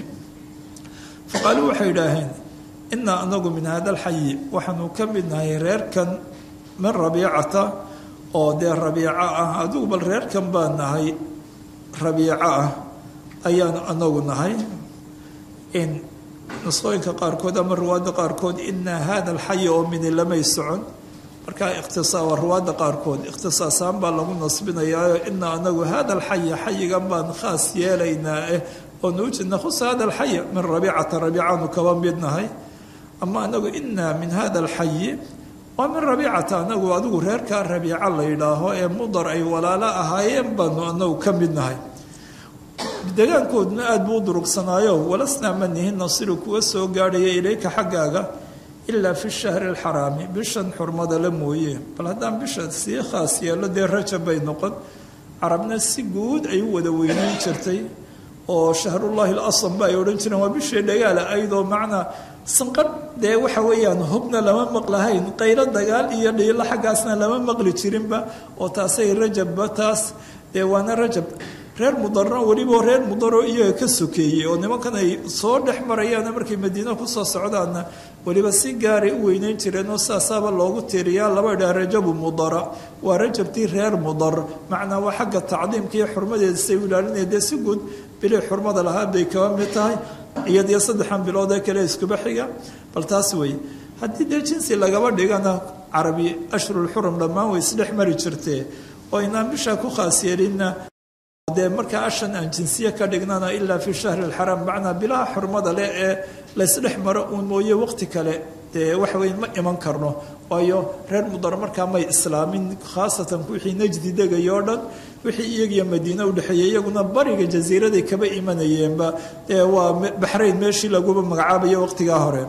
faqaaluu waxay idhaaheen inaa anagu min hada alxayi waxaanu ka mid nahay reerkan min rabiicata oo dee rabiico ah adigu bal reerkan baan nahay rabiico ah ayaanu anagu nahay in nusqooyinka qaarkood ama ruwaadda qaarkood inaa hada alxayi oo mini lamay socon markaa ikhtisaa waa ruwaadda qaarkood ikhtisaasaan baa lagu nasbinayaayo inaa anagu hada alxaya xayigan baan khaas yeelaynaa eh oo nuujidna khusa hada alxaya min rabiicata rabiicaanu kaba midnahay ama anagu inaa min hada alxayi waa min rabiicata anagu adigu reerkaa rabiica la yidhaaho ee mudar ay walaalo ahaayeen baanu anagu ka midnahay degaankooduna aada buu u durugsanaayo walasnaa ma nihin nasiru kuwa soo gaadhaya ilayka xaggaaga ilaa fi shahri alxaraami bishan xurmada la mooye bal haddaan bisha sii khaas yeelo dee rajab bay noqon carabna si guud ay u wada weyneyn jirtay oo shahrullahi alasam ba ay odhan jireen waa bishii dhagaala ayadoo macnaa sanqadh dee waxa weeyaan hubna lama maqlahayn qaylo dagaal iyo dhiilo xaggaasna lama maqli jirinba oo taasay rajabba taas dee waana rajab reer mudarna weliba reer mudaroo iyaga ka sokeeyey oo nimankan ay soo dhex marayaana markay madiina kusoo socdaanna weliba si gaaray u weyneyn jireen oo saasaaba loogu tiiriyaa laba idhaa rajabu mudara waa rajabtii reer mudar macnaa waa xagga tacdiimka iyo xurmadeeda say u ilaalinaya dee si guud bilay xurmada lahaa bay kaba mid tahay iyadiyo saddexan bilood ee kale iskuba xiga bal taas wey haddii dee jinsi lagaba dhigana carabi ashhurulxurum dhammaan way isdhex mari jirtee oo inaan bishaa ku khaas yeelinna dee markaa ashan aan jinsiye ka dhignana ilaa fi shahri alxaraam macnaa bilaha xurmada leh ee laysdhex maro uun mooye waqti kale dee waxa weye ma iman karno waayo reer mudar markaa may islaamin khaasatan wixii najdi degaya oo dhan wixii iyagiyo madiine udhexeeyey iyaguna bariga jasiiraday kaba imanayeenba dee waa baxrayn meeshii laguba magacaabayo waqtigaa hore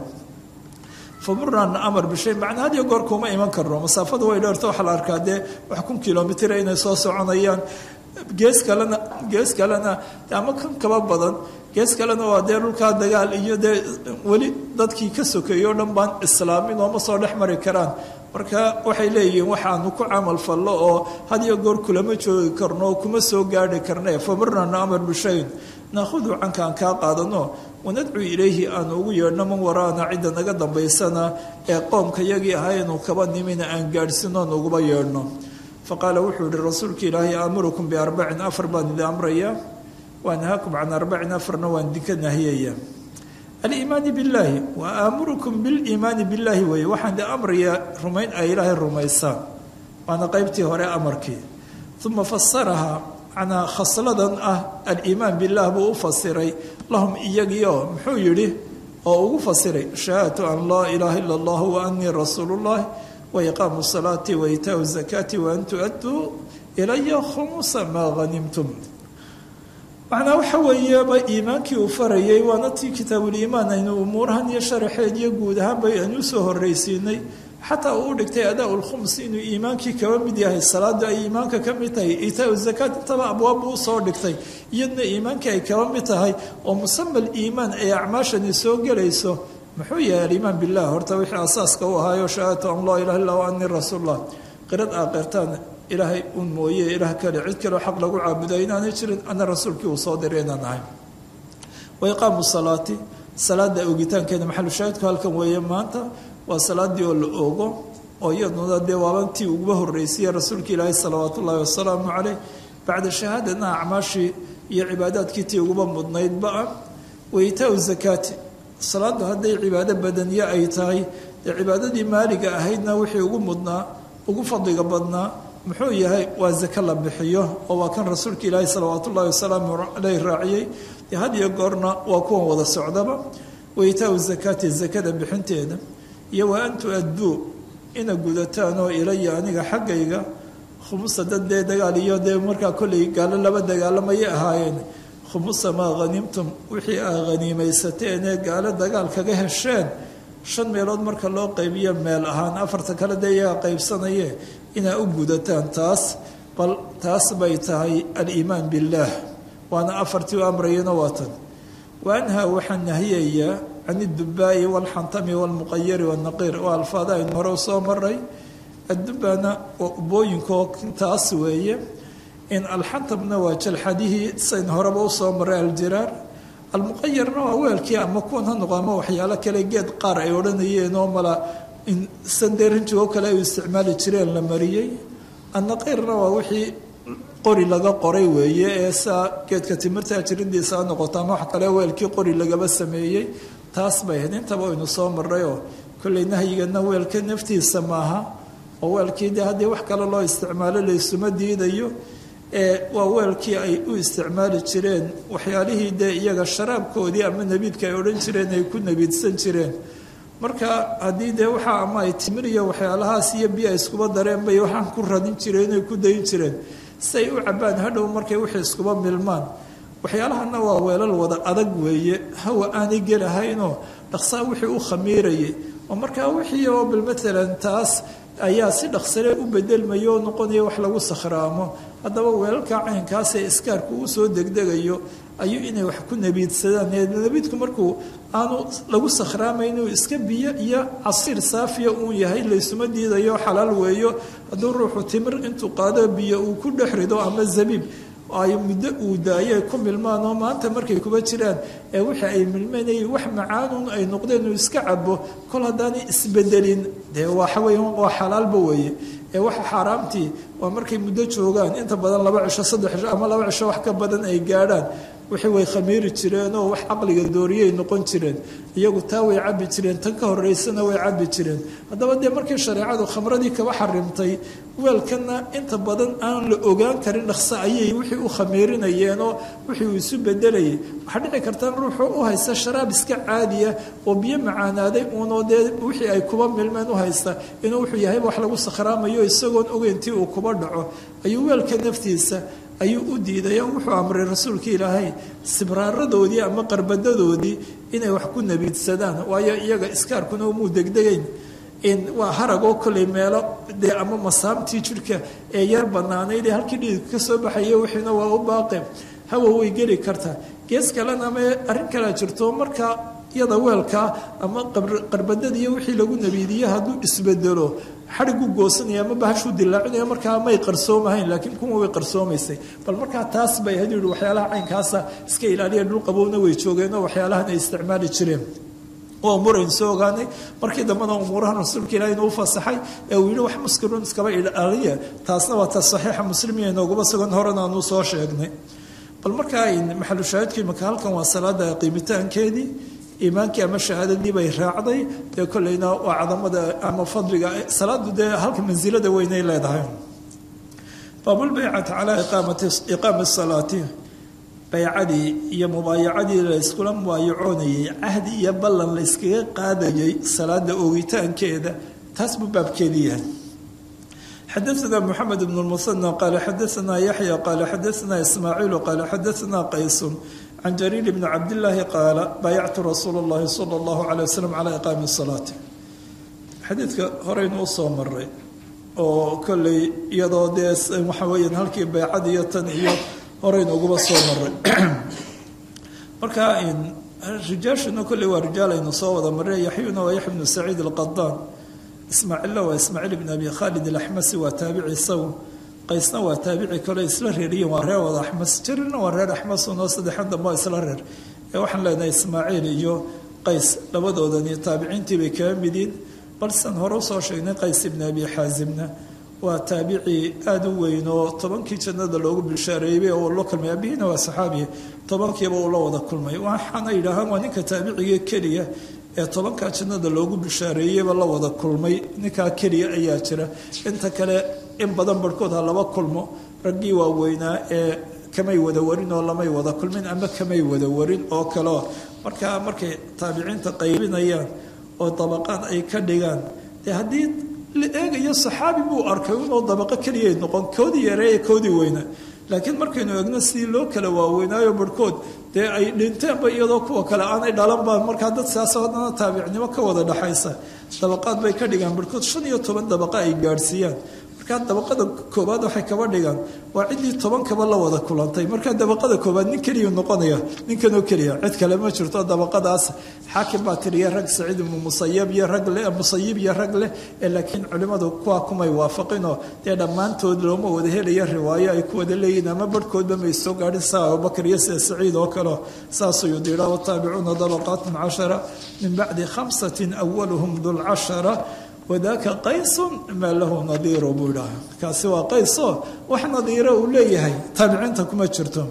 famuraan amar bishay macnaa had iyo goor kuma iman karno masaafadu way dheerto waxaa la arkaa dee wax kun kilomitr inay soo soconayaan gees kalena gees kalena ama kan kaba badan gees kalena waa dee dhulkaa dagaal iyo dee weli dadkii ka sokeeyey o dhan baan islaamin oo ma soo dhex mari karaan marka waxay leeyihiin waxaanu ku camal fallo oo had iyo goor kulama joogi karno oo kuma soo gaadhi karne famarnana amar bishayn naahudu canka aan kaa qaadano wanadcu ilayhi aanu ugu yeedhno man waraana cidda naga dambaysana ee qoomka yagii ahaynu kaba nimina aan gaadhsino aan uguba yeedhno faqaala wuxuu yihi rasuulka ilaahay aamurukum biarbacin afar baan idin amrayaa waanahaakum can arbacin afarna waan idinka nahiyaya aliimaani billaahi wa aamurukum biliimaani billaahi weeye waxaan idin amrayaa rumayn ay ilaahay rumaysaan waana qeybtii hore amarkii uma fasarahaa macnaa khasladan ah aliimaan billaah buu u fasiray lahum iyagiio muxuu yidhi oo ugu fasiray shahaadatu an laa ilaaha ila allah wa anii rasuulullahi waiqaamu salaati waitaau zakaati waan tu-aduu ilaya khumusa maa hanimtum macnaa waxa weeyeba iimaankii uu farayay waana tii kitaabuliimaan aynu umuurahan iyo sharaxeed iyo guud ahaanba aynu usoo horreysiinay xataa uu u dhigtay adaa lkhums inuu iimaankii kaba mid yahay salaada ay iimaanka ka mid tahay itaau zakaat intaba abwaabbu usoo dhigtay iyadna iimaankii ay kaba mid tahay oo musama liimaan ay acmaashani soo gelayso muxuu yahay aliimaan bilah horta wixii asaaska u ahaayo shahaadatu an laa ilaha illa anii rasuullah qirad aa qirtaan ilaahay un mooye ilaah kale cid kaleo xaq lagu caabuda inaanay jirin ana rasuulkii uu soo diray inaan ahay wa iqaamu salaati salaada ogitaankeeda maxalushaahidku halkan weeye maanta waa salaadii oo la ogo oo iyaduna dee waabantii uguba horreysayey rasuulka ilaahi salawaat ullaahi wasalaamu caleyh bacda shahaadana acmaashii iyo cibaadaadkii tii uguba mudnaydba ah wa itaau zakaati salaadu hadday cibaado badaniye ay tahay dee cibaadadii maaliga ahaydna wixii ugu mudnaa ugu fadliga badnaa muxuu yahay waa zake la bixiyo oo waa kan rasuulka ilaahi salawaat ullahi wasalaamu caleyh raaciyey dee had iyo goorna waa kuwan wada socdaba wa itaau zakaati zakada bixinteeda iyo wa an tu-adduu ina gudataan oo ilaya aniga xaggayga khumusa dad dee dagaal iyo dee markaa kollay gaalo laba dagaalamayay ahaayeen khumusa maa hanimtum wixii aa haniimaysateen ee gaalo dagaal kaga hesheen shan meelood marka loo qaybiyo meel ahaan afarta kale dee iyaga qaybsanaye inaa u gudataan taas bal taas bay tahay aliimaan billaah waana afartii u amrayana waatan wa anhaa waxaa nahiyayaa can iddubaa'i waalxantami waalmuqayari waannaqiir waa alfaada aynu hore usoo maray addubaana waa ubooyinkaoo taas weeye in alxantamna waa jalxadihii sayn horeba usoo maray aljiraar almuqayarna waa weelkii ama kuwan ha noqo ama waxyaalo kale geed qaar ay odhanayeen oo mala in sandeerinjigoo kale ay u isticmaali jireen la mariyey annaqiirna waa wixii qori laga qoray weeye ee saa geedka timirta jirindiisa ha noqoto ama wax kale weelkii qori lagaba sameeyey taas bay ahayd intaba aynu soo marrayoo kolley nahyigana weelka naftiisa maaha oo weelkii dee haddii wax kale loo isticmaalo laysuma diidayo ee waa weelkii ay u isticmaali jireen waxyaalihii dee iyaga sharaabkoodii ama nebiidka ay odhan jireen ay ku nebiidsan jireen marka haddii dee waxaa ama ay timir iyo waxyaalahaas iyo biyo ay iskuba dareen bay waxaan ku radin jireen inay ku dayin jireen si ay u cabbaan hadhow markay wixii iskuba milmaan waxyaalahana waa weelal wada adag weeye hawa aanay gelahaynoo dhaqsaa wixii u khamiirayay oo markaa wixii oo bal matalan taas ayaa si dhaqsale u bedelmaya oo noqonaya wax lagu sakhraamo haddaba weelalka caynkaasee iskaarku uu soo degdegayo ayuu inay wax ku nebiidsadaan nebiidku markuu aanu lagu sakhraamayn inuu iska biyo iyo casiir saafiya uun yahay laysuma diidayo xalaal weeyo hadduu ruuxu timir intuu qaado biyo uu ku dhex rido ama zabiib ay muddo uu daayo ay ku milmaan oo maanta markay kuba jiraan ee wixii ay milmanayay wax macaanun ay noqdeen uu iska cabo kol haddaanay isbedelin dee waxawey waa xalaalba weeye ee waxa xaaraamtii waa markay muddo joogaan inta badan laba cisho saddex cisho ama laba cisho wax ka badan ay gaadhaan wixii way khamiiri jireen oo wax caqliga dooriyay noqon jireen iyagu taa way cabbi jireen tan ka horeysana way cabbi jireen haddaba dee markii shareecadu khamradii kaba xarimtay weelkana inta badan aan la ogaan karin dhaqso ayay wixii u khamiirinayeen oo wixii uu isu bedelayay waxaa dhici karta ruuxu u haysta sharaab iska caadiya oo biyo macaanaaday uunoo dee wixii ay kuba milmeen u haysta inuu wuxuu yahayba wax lagu sakhraamayo isagoon ogeyntii uu kuba dhaco ayuu weelka naftiisa ayuu u diiday oo wuxuu amray rasuulka ilaahay sibraaradoodii ama qarbadadoodii inay wax ku nebiidsadaan waayo iyaga iskaarkuna umuu degdegayn in waa haragoo kolley meelo dee ama masaamtii jidhka ee yar banaanayd ee halkii dhiidka ka soo baxaya wixiina waa u baaqe hawa way geli kartaa gees kalena ama arrin kalea jirto markaa iyada weelkaa ama qarbadadiiyo wixii lagu nebiidiye hadduu isbedelo xadhigu goosanaya ama bahashuu dilaacinaya markaa may qarsoomahayn laakiin kuwa way qarsoomaysay bal markaa taas bay ahayd yihi waxyaalaha caynkaasa iska ilaaliya dhulqabowna way joogeen oo waxyaalahan ay isticmaali jireen waa umurayn soo ogaanay markii dambena umuuraha rasuulka ilahi inuu fasaxay ee uu yihi wax muskiruun iskaba ilaaliya taasna waa ta saxiixa muslimiya inooguma sugan horena aanu soo sheegnay bal markaa maxalu shaahidkii maka halkan waa salaada qiimitaankeedii iimaankii ama shahaadadii bay raacday dee kolleyna waa cadamada ama fadliga salaadu dee halka mansilada weynay leedahay baabulbaycati calaa iqaami salaati baycadii iyo mubaayacadii layskula mubaayacoonayay cahdi iyo ballan layskaga qaadayay salaada oogitaankeeda taas buu baabkeedii yahay xadaثna mxamed bn اlmusanى qaala xadaثna yaxya qaala xadaثna ismaaciilu qaala xadaثna qaysun can jariir bni cabdillaahi qaala baayactu rasuula اllahi salى اllahu alيه waslm calى iqaami الsalaati xadiidka horeynu usoo maray oo kolley iyadoo dee waxa weeyaan halkii baycad iyo tan iyo horeynu uguba soo maray marka rijaashuna kolley waa rijaal aynu soo wada maray yaxyuna waa yaxya bnu saciid alqadaan ismaaciilla waa ismaaciil bn abi khaalid alaxmasi waa taabici isagu qaysna waa taabici kale isla reeriyen waa reer wada axmas jarirna waa reer axmasunoo saddexan dambe waa isla reer ee waxaan leenahay ismaaciil iyo qays labadoodani taabiciintii bay kaga midiin balsan hore usoo sheegnay qays ibni abi xaasimna waa taabici aada u weyn oo tobankii jannada loogu bishaareeyey oo loo kulmay abihiina waa saxaabiya tobankiiba uu la wada kulmay waxaana yidhaahaan waa ninka taabiciga keliya ee tobankaa jannada loogu bishaareeyeyba la wada kulmay ninkaa keliya ayaa jira inta kale in badan barhkood ha laba kulmo raggii waaweynaa ee kamay wada warin oo lamay wada kulmin ama kamay wada warin oo kaleo markaa markay taabiciinta qaybinayaan oo dabaqaad ay ka dhigaan dee haddii la eegayo saxaabi buu arkay inoo dabaqo keliyay noqon koodii yareeye koodii weyna laakiin markaynu eegno sidii loo kala waaweynaayo barhkood dee ay dhinteenba iyadoo kuwa kale aanay dhalanba markaa dad siyaasa haddana taabicnimo ka wada dhaxaysa dabaqaad bay ka dhigaan barhkood shan iyo toban dabaqa ay gaadhsiiyaan marka markaa dabaqada koobaad waxay kaba dhigaan waa ciddii toban kaba la wada kulantay markaa dabaqada koobaad nin keliya noqonaya ninkanoo keliya cid kale ma jirto dabaqadaas xaakim baa tiriya rag saciid ibnu musayab iyo rag leh musayib iyo rag leh ee laakiin culimmadu kuwa kumay waafaqinoo dee dhammaantood looma wada helaya riwaayo ay ku wada leeyihin ama barhkoodba may soo gaadhin saa abubakar iyo sida saciid oo kaleo saasuu yudira wataabicuuna dabaqaatun cashara min bacdi khamsatin awaluhum dulcashara wadaaka qaysun maa lahu nadiiro buu idhaha kaasi waa qayso wax nadiiro uu leeyahay taabiciinta kuma jirto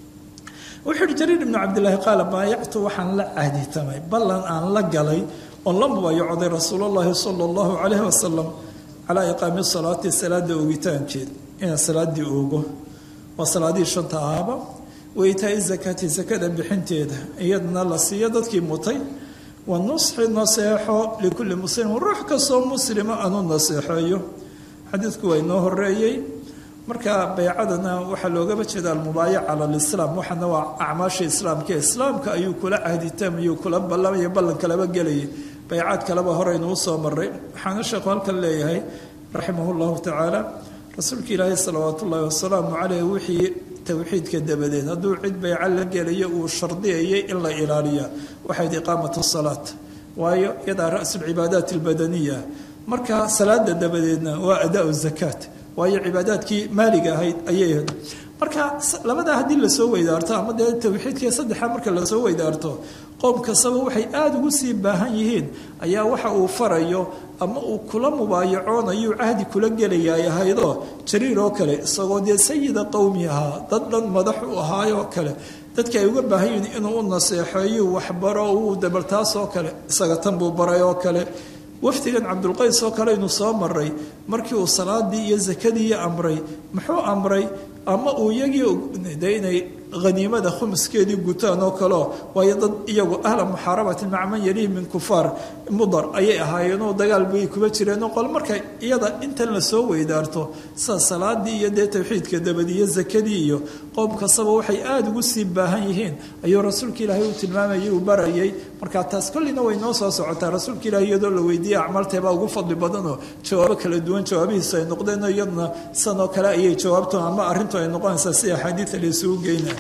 wuxuu yihi jariir ibnu cabdillaahi qaala baayactu waxaan la caaditamay ballan aan la galay oon la mubaayacday rasuulullaahi sala allahu calayhi wasalam calaa iqaami salaati salaada oogitaankeed inaan salaaddii oogo waa salaadihii shanta ahaaba waytaai zakaati sakada bixinteeda iyadana la siiyo dadkii mutay wa nusxi naseexo likulli muslimin ruux kastoo muslima aanu naseexeeyo xadiidku waa inoo horeeyey marka baycadana waxaa loogaba jeeda almubaayaca cala lislaam waxaana waa acmaasha islaamka islaamka ayuu kula cahditamayuu kula ballamaya ballanka laba gelayay baycaad kaleba horeynu usoo maray waxaana sheekhu halkan leeyahay raximah llahu tacaala rasuulka ilaahi salawaat ullaahi wasalaamu caleyh wixii towxiidka dabadeed hadduu cid bayco la gelayo uu shardiyayay in la ilaaliya waxayd iqaamat salaat waayo iyadaa rasu lcibaadaat albadaniya marka salaada dabadeedna waa adaa zakaat waayo cibaadaadkii maaliga ahayd ayay ahayd marka labadaa haddii lasoo weydaarto ama dee towxiidkii saddexa marka lasoo weydaarto qoom kastaba waxay aada ugu sii baahan yihiin ayaa waxa uu farayo ama uu kula mubaayacoonayu cahdi kula gelayaay ahaydoo jariir oo kale isagoo dee sayida qowmi ahaa dad dhan madax u ahaayoo kale dadka ay uga baahan yihiin inuu u naseexeeyo waxbaro uu dabaltaasoo kale isaga tan buu baray oo kale wafdigan cabdulqays oo kale aynu soo maray markii uu salaadii iyo sakadii amray muxuu amray ama uu iyagii de inay haniimada khumuskeedii gutaan oo kaleo waayo dad iyagu ahla muxaarabatin maca man yalihi min kufaar mudar ayay ahaayeenoo dagaal bay kuba jireenoo qol marka iyada intan lasoo weydaarto sida salaadii iyo dee towxiidka dabadi iyo sakadii iyo qoom kastaba waxay aada ugu sii baahan yihiin ayuu rasuulka ilaahay uu tilmaamayay uu barayay marka taas kollina way noo soo socotaa rasuulka ilahay iyadoo la weydiiyey acmalteebaa ugu fadli badanoo jawaabo kala duwan jawaabihiisu ay noqdeenoo iyaduna sanoo kale ayay jawaabto ama arrintu ay noqonaysaa si axaadiida la isugu geynaya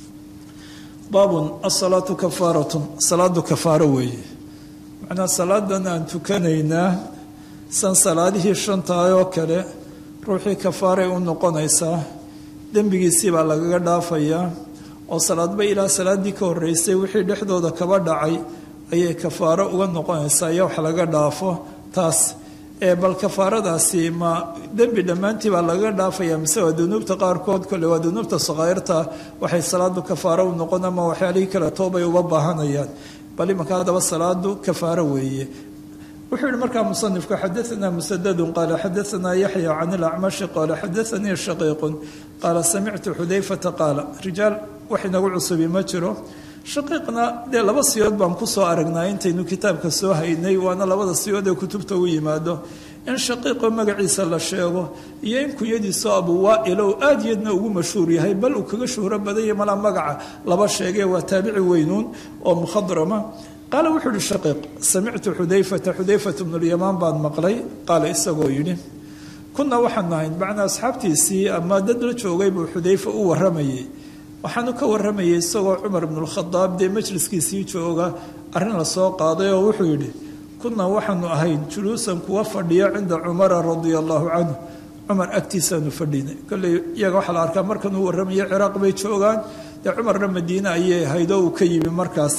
baabun asalaatu kafaaratun salaadu kafaaro weeye macnaa salaadan aan tukanaynaa san salaadihii shantahay oo kale ruuxii kafaaray u noqonaysaa dembigiisii baa lagaga dhaafayaa oo salaadba ilaa salaaddii ka horreysay wixii dhexdooda kaba dhacay ayay kafaaro uga noqonaysaa iyo wax laga dhaafo taas ee bal kafaaradaasi ma dembi dhammaantii baa lagaga dhaafaya mise waa dunuubta qaarkood kole waa dunuubta sakaa'irta waxay salaadu kafaaro u noqon ama waxyaalihii kale toobay uba baahanayaan bal imanka haddaba salaadu kafaaro weeye wuxuu yihi markaa musanifku xadaanaa musadadun qaala xadaanaa yaxya can ilacmashi qaala xadaanii shaqiiqun qaala samictu xudayfata qaala rijaal wax inagu cusubi ma jiro shaqiiqna dee laba siyood baan kusoo aragnaa intaynu kitaabka soo haynay waana labada siyood ee kutubta u yimaado in shaqiiqo magaciisa la sheego iyo in kunyadiiso abuwaa'ilow aad yadna ugu mashhuur yahay bal uu kaga shuhro badanya malaa magaca laba sheegee waa taabici weynuun oo mukhadrama qaala wuxuu ihi shaqiiq samictu xudayfata xudayfata bnulyamaan baan maqlay qaala isagoo yidhi kunna waxaan nahayn macnaa asxaabtiisii ama dad la joogay buu xudayfa u warramayay waxaanu ka warramayay isagoo cumar ibnualkhadaab dee majliskiisii jooga arrin lasoo qaaday oo wuxuu yidhi kunna waxaanu ahayn juluusan kuwa fadhiya cinda cumara radia allaahu canhu cumar agtiisaanu fadhinay kolley iyaga waxaa la arkaa markanuu warramaya ciraaq bay joogaan dee cumarna madiine ayay ahayd oo uu ka yimi markaas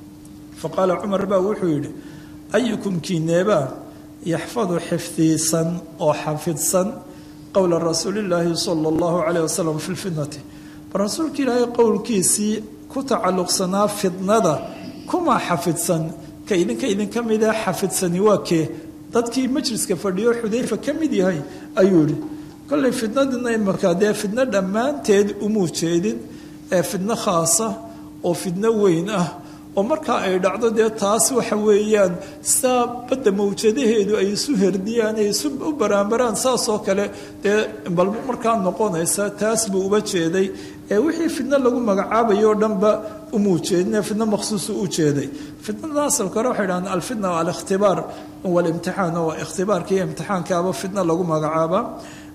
fa qaala cumar baa wuxuu yidhi ayukum kiineebaa yaxfadu xifdiisan oo xafidsan qowla rasuulillaahi sala allahu caleyh wasalam fi lfitnati rasuulka ilaahay qowlkiisii ku tacalluqsanaa fidnada kuma xafidsan ka idinka idinka mida xafidsani waa kee dadkii majliska fadhiyo xudayfa ka mid yahay ayuu yihi kollay fidnadina imarkaa dee fidno dhammaanteed umuu jeedin ee fidno khaasa oo fidno weyn ah oo markaa ay dhacdo dee taas waxa weeyaan saa badda mawjadaheedu ay isu herdiyaan ay isu u baraanbaraan saasoo kale dee bal markaa noqonaysa taas buu uba jeeday ee wixii fidno lagu magacaabayo o dhanba umuu jeedin fidno makhsuusu u jeeday fidnada asalka hore waxay dhahaan alfitna alikhtibaar walimtixaan oo ikhtibaarka iyo imtixaankaaba fidno lagu magacaaba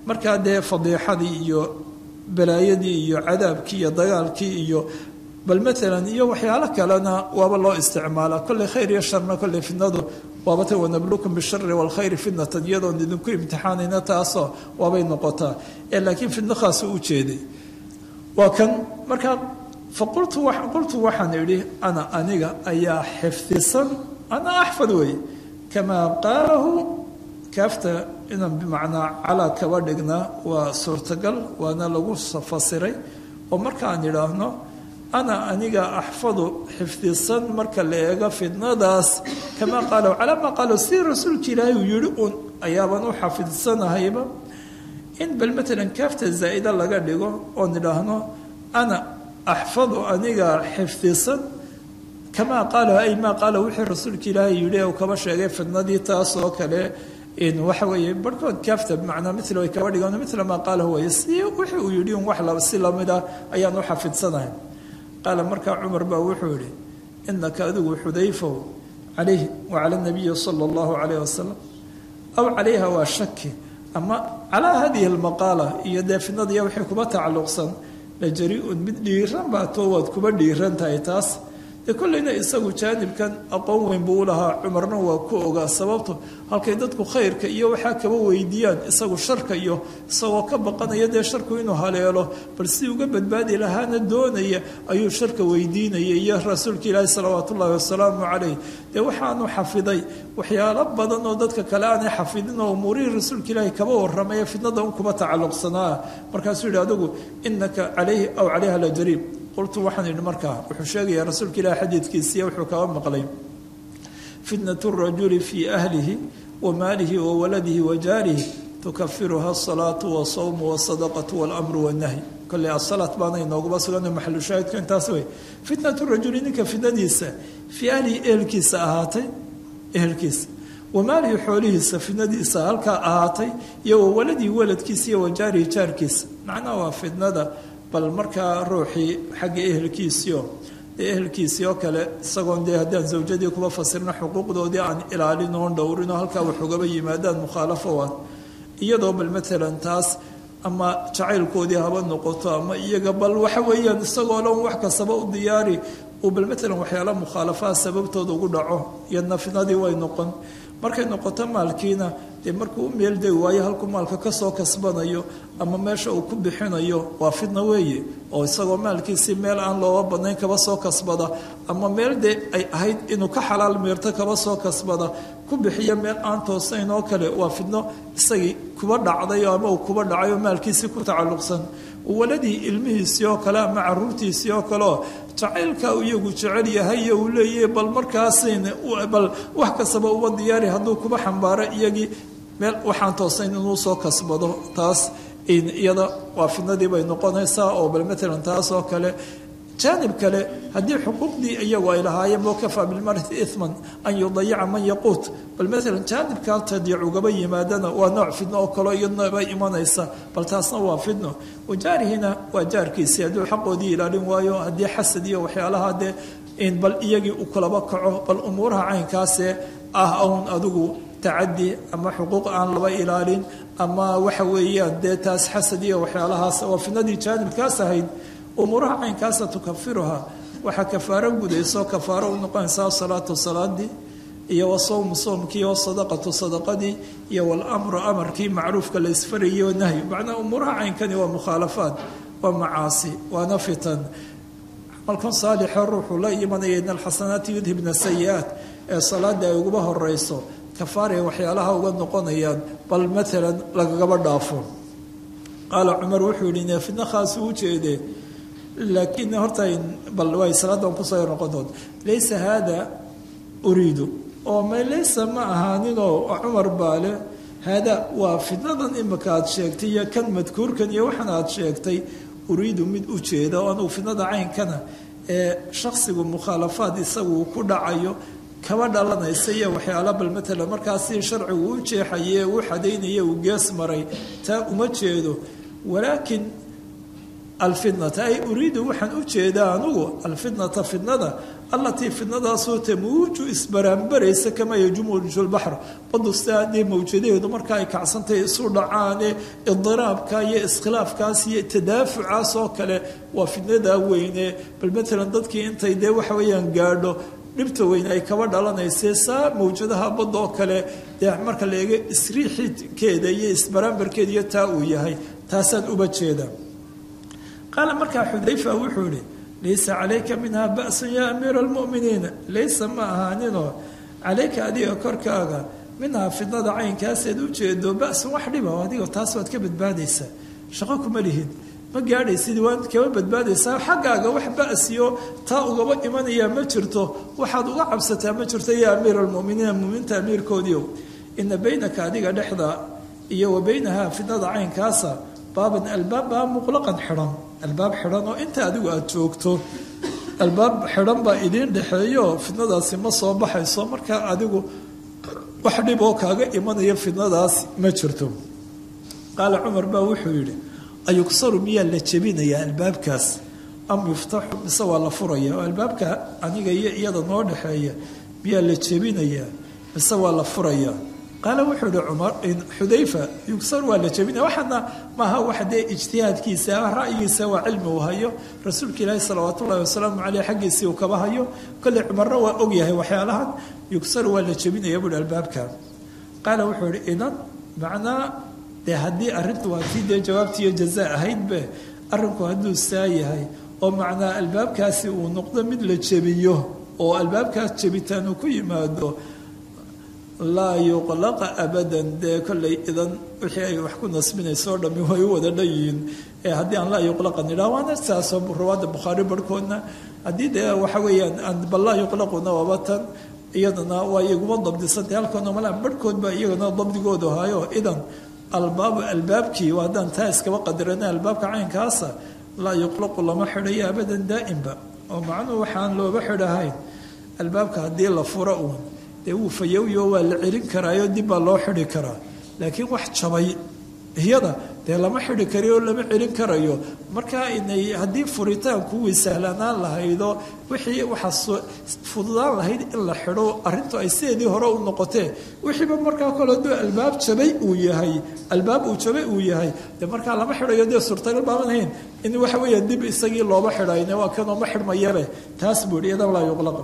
markaa dee fadiixadii iyo balaayadii iyo cadaabkii iyo dagaalkii iyo bal maalan iyo waxyaalo kalena waaba loo isticmaalaa kolley khayr iyo sharna kolley fitnadu waabata wanablukum bishari waalkhayri fitnatan iyadoon idinku imtixaanayna taasoo waabay noqotaa ee laakiin fitno khaasa u jeeday waa kan markaa faqultu qultu waxaan idhi ana aniga ayaa xifdisan ana axfad wey kamaa qaalahu kaafta inaan bimacnaa calaa kaba dhignaa waa suurtagal waana lagu fasiray oo markaan idhaahno ana aniga axfadu xifdisan marka la eego fitnadaas kamaa qaalahu calaa maa qaalahu sidii rasuulka ilaahay uu yihi un ayaaban u xafidsanahayba in bal matalan kaafta zaa'ida laga dhigo oon idhaahno ana axfadu aniga xifdisan kamaa qaalahu ay maa qaalahu wixii rasuulka ilaahay yihi uu kaba sheegay fitnadii taas oo kale waxa weeye barhkood kaafta bimacnaa mila way kaba dhigaan mila maa qaalahu way si wixii uu yidhi un wax si lamid ah ayaan u xafidsanahay qaala markaa cumar baa wuxuu yihi inaka adigu xudayfow calayh wacala nabiyi sala allahu calayh wasalam aw calayha waa shaki ama calaa hadihi almaqaala iyo dee fitnadiiyo wixii kuba tacalluqsan la jari-un mid dhiiran baa too waad kuba dhiiran tahay taas dee kollayna isagu jaanibkan aqoon weyn buu u lahaa cumarna waa ku ogaa sababto halkay dadku khayrka iyo waxaa kaba weydiiyaan isagu sharka iyo isagoo ka baqanaya dee sharku inuu haleelo bal si uga badbaadi lahaana doonaya ayuu sharka weydiinaya iyo rasuulka ilaahi salawaatu ullaahi wasalaamu calayh dee waxaanu xafiday waxyaalo badan oo dadka kale aanay xafidin oo umuurihii rasuulka ilaahi kaba warramaya fitnada un kuba tacalluqsanaa markaasuu yihi adigu inaka calayhi aw calayha la jariib qultu waxaan idhi markaa wuxuu sheegayaa rasuulka ilahi xadiidkiisiiya wuxuu kaba maqlay fitnatu rajuli fii ahlihi wa maalihi wa waladihi wa jaarihi tukafiruha asalaatu wasawmu wasadaqatu walamru wannahyi kolley asalaat baana inooguma sugan maxalu shaahidku intaas wey fitnatu rajuli ninka fitnadiisa fii ahlihi ehelkiisa ahaatay ehelkiisa wa maalihi xoolihiisa fitnadiisa halkaa ahaatay iyo wa waladihi waladkiisa iyo wa jaarihi jaarkiisa macnaha waa fitnada bal markaa ruuxii xagga ehelkiisiio dee ehelkiisii oo kale isagoon dee haddaan zawjadii kuba fasirno xuquuqdoodii aan ilaalin oon dhowrinoo halkaa wax ugaba yimaadaan mukhaalafo ah iyadoo bal matalan taas ama jacaylkoodii haba noqoto ama iyaga bal waxa weeyaan isagoo dhan wax kastaba u diyaari uu bal matalan waxyaala mukhaalafaha sababtooda ugu dhaco iyadna fitnadii way noqon markay noqoto maalkiina dee markuu u meeldegi waayo halkuu maalka kasoo kasbanayo ama meesha uu ku bixinayo waa fidna weeye oo isagoo maalkiisii meel aan looga badnayn kaba soo kasbada ama meel dee ay ahayd inuu ka xalaal meerto kaba soo kasbada ku bixiyo meel aan toosayn oo kale waa fidno isagii kuba dhacday ama uu kuba dhacay oo maalkiisii ku tacalluqsan waladii ilmihiisii oo kale ama caruurtiisii oo kaleoo jacaylka iyagu jecel yahay uu leeyahy bal markaasin bal wax kastaba uba diyaari hadduu kuba xambaaro iyagii meel waxaan toosayn inuu soo kasbado taas iyada waa fidnadii bay noqonaysaa oo bal matalan taas oo kale jaanib kale haddii xuquuqdii iyagu ay lahaayeen boo kafaa bilmarti iman an yudayica man yaquut bal maalan jaanibkaa tadiic ugaba yimaadana waa nooc fidno oo kaleo iyadnaba imanaysa bal taasna waa fidno wajaarihina waa jaarkiisii hadduu xaqoodii ilaalin waayo haddii xasad iyo waxyaalaha dee bal iyagii u kulaba kaco bal umuuraha caynkaasee ah own adigu tacadi ama xuquuq aan laba ilaalin ama waxa weeyaan dee taas xasad iyo waxyaalahaas waa fidnadii jaanibkaas ahayd umuuraha caynkaasa tukafiruha waxaa kafaaro gudayso kafaaro u noqonaysaa salaatu salaadii iyo wasawmu soomkii wasadaqatu sadaqadii iyo walamru amarkii macruufka la isfarayay o nahyi macnaa umuuraha caynkani waa mukhaalafaad waa macaasi waana fitan camalkan saalixo ruuxuu la imanaya in alxasanaati yudhibna sayi-aat ee salaada ay uguba horeyso kafaaraya waxyaalaha uga noqonayaan bal maalan lagagaba dhaafo qaala cumar wuxuu yihi fidno khaas u jeedee laakiin horta bal way salaadan kusoo noqon doonta laysa haada uriidu oo ma laysa ma ahaaninoo cumar baale haada waa fidnadan imika aad sheegtay iyo kan madkuurkan iyo waxan aad sheegtay uriidu mid u jeeda oo anugu fidnada caynkana ee shaksigu mukhaalafaad isagu ku dhacayo kaba dhalanaysa iyo waxyaala bal matalan markaasi sharcigu u jeexaye u xadaynaya uu gees maray taa uma jeedo walaakin alfitnata ay uriidu waxaan u jeedaa anugu alfitnata fitnada allatii fitnadaasoo tamuuju isbaraanbaraysa kamaa yajumuju lbaxr badu sidaa dee mawjadaheedu marka ay kacsantahay isu dhacaane idiraabka iyo iskhilaafkaas iyo tadaafucaas oo kale waa fitnadaa weyne bal matalan dadkii intay dee waxa weeyaan gaadho dhibta weyn ay kaba dhalanaysee saa mawjadaha badda oo kale dee marka la eego isriixikeeda iyo isbaraanbarkeeda iyo taa uu yahay taasaan uba jeeda qaala markaa xudayfa wuxuu ihi laysa calayka minha ba'sun yaa amiira almu'miniina laysa ma ahaaninoo calayka adiga korkaaga minhaa fidnada caynkaaseed u jeedo ba'sun wax dhiba adigo taas waad ka badbaadaysaa shaqo kuma lihid ma gaadhaysid waad kama badbaadaysaa xaggaaga wax ba'siyo taa ugaba imanayaa ma jirto waxaad uga cabsataa ma jirto yaa amiira almu'miniina muminiinta amiirkoodiio ina baynaka adiga dhexda iyo wa baynahaa fidnada caynkaasa baaban albaab baa muqlaqan xidhan albaab xidhan oo inta adigu aada joogto albaab xidhan baa idiin dhexeeyo fidnadaasi ma soo baxayso markaa adigu wax dhib oo kaaga imanaya fidnadaas ma jirto qaala cumar baa wuxuu yidhi ayugsaru miyaa la jebinayaa albaabkaas am yuftaxu mise waa la furaya oo albaabka aniga iyo iyada noo dhexeeya miyaa la jebinayaa mise waa la furaya qaala wuxuu ihi cumar xudayfa yugsar waa la jebinaya waxaana maaha wax dee ijtihaadkiisa ra'yigiisa waa cilmi uu hayo rasuulka ilaahi salawaat ullahi wasalaamu caleyh xaggiisii uu kaba hayo kolley cumarna waa ogyahay waxyaalahan yugsar waa la jebinaya buuhi albaabka qaala wuxuu ihi idan macnaa dee haddii arrintu waa tii dee jawaabtiiyo jaza ahaydbe arrinku hadduu saa yahay oo macnaa albaabkaasi uu noqdo mid la jebiyo oo albaabkaas jebitaan uu ku yimaado laa yuqlaqa abadan dee kollay idan wixii ay wax ku nasbinayso o dhami way u wada dhanyihiin ee haddii aan laa yuqlaqa nidhaa waana saasoo rawaada bukhaari barhkoodna haddii dee waxa weeyaan bal laa yuqlaquna waaba tan iyadana waa iguma dabdisantay halkoona malaa barhkood baa iyagana dabdigoodu hayo idan albaab albaabkii haddaan taa iskaba qadarana albaabka caynkaasa laa yuqlaqu lama xidhayo abadan daa'imba oo macnuhu waxaan looba xidhahayn albaabka haddii la furo uun dee wuu fayowyo waa la celin karaayo dib baa loo xidhi karaa laakiin wax jabay iyada dee lama xidhi karayo lama celin karayo markaa inay haddii furitaanku way sahlanaan lahaydo wixii waxaa fududaan lahayd in la xidho arrintu ay sideedii hore u noqotee wixiiba markaa kole duu albaab jabay uu yahay albaab uu jabay uu yahay dee markaa lama xidhayo dee suurtagal baaban hayn in waxa weeya dib isagii looba xidhayne waa kanoo ma xidhmayabe taas buu yihi idan laa yuqlaqa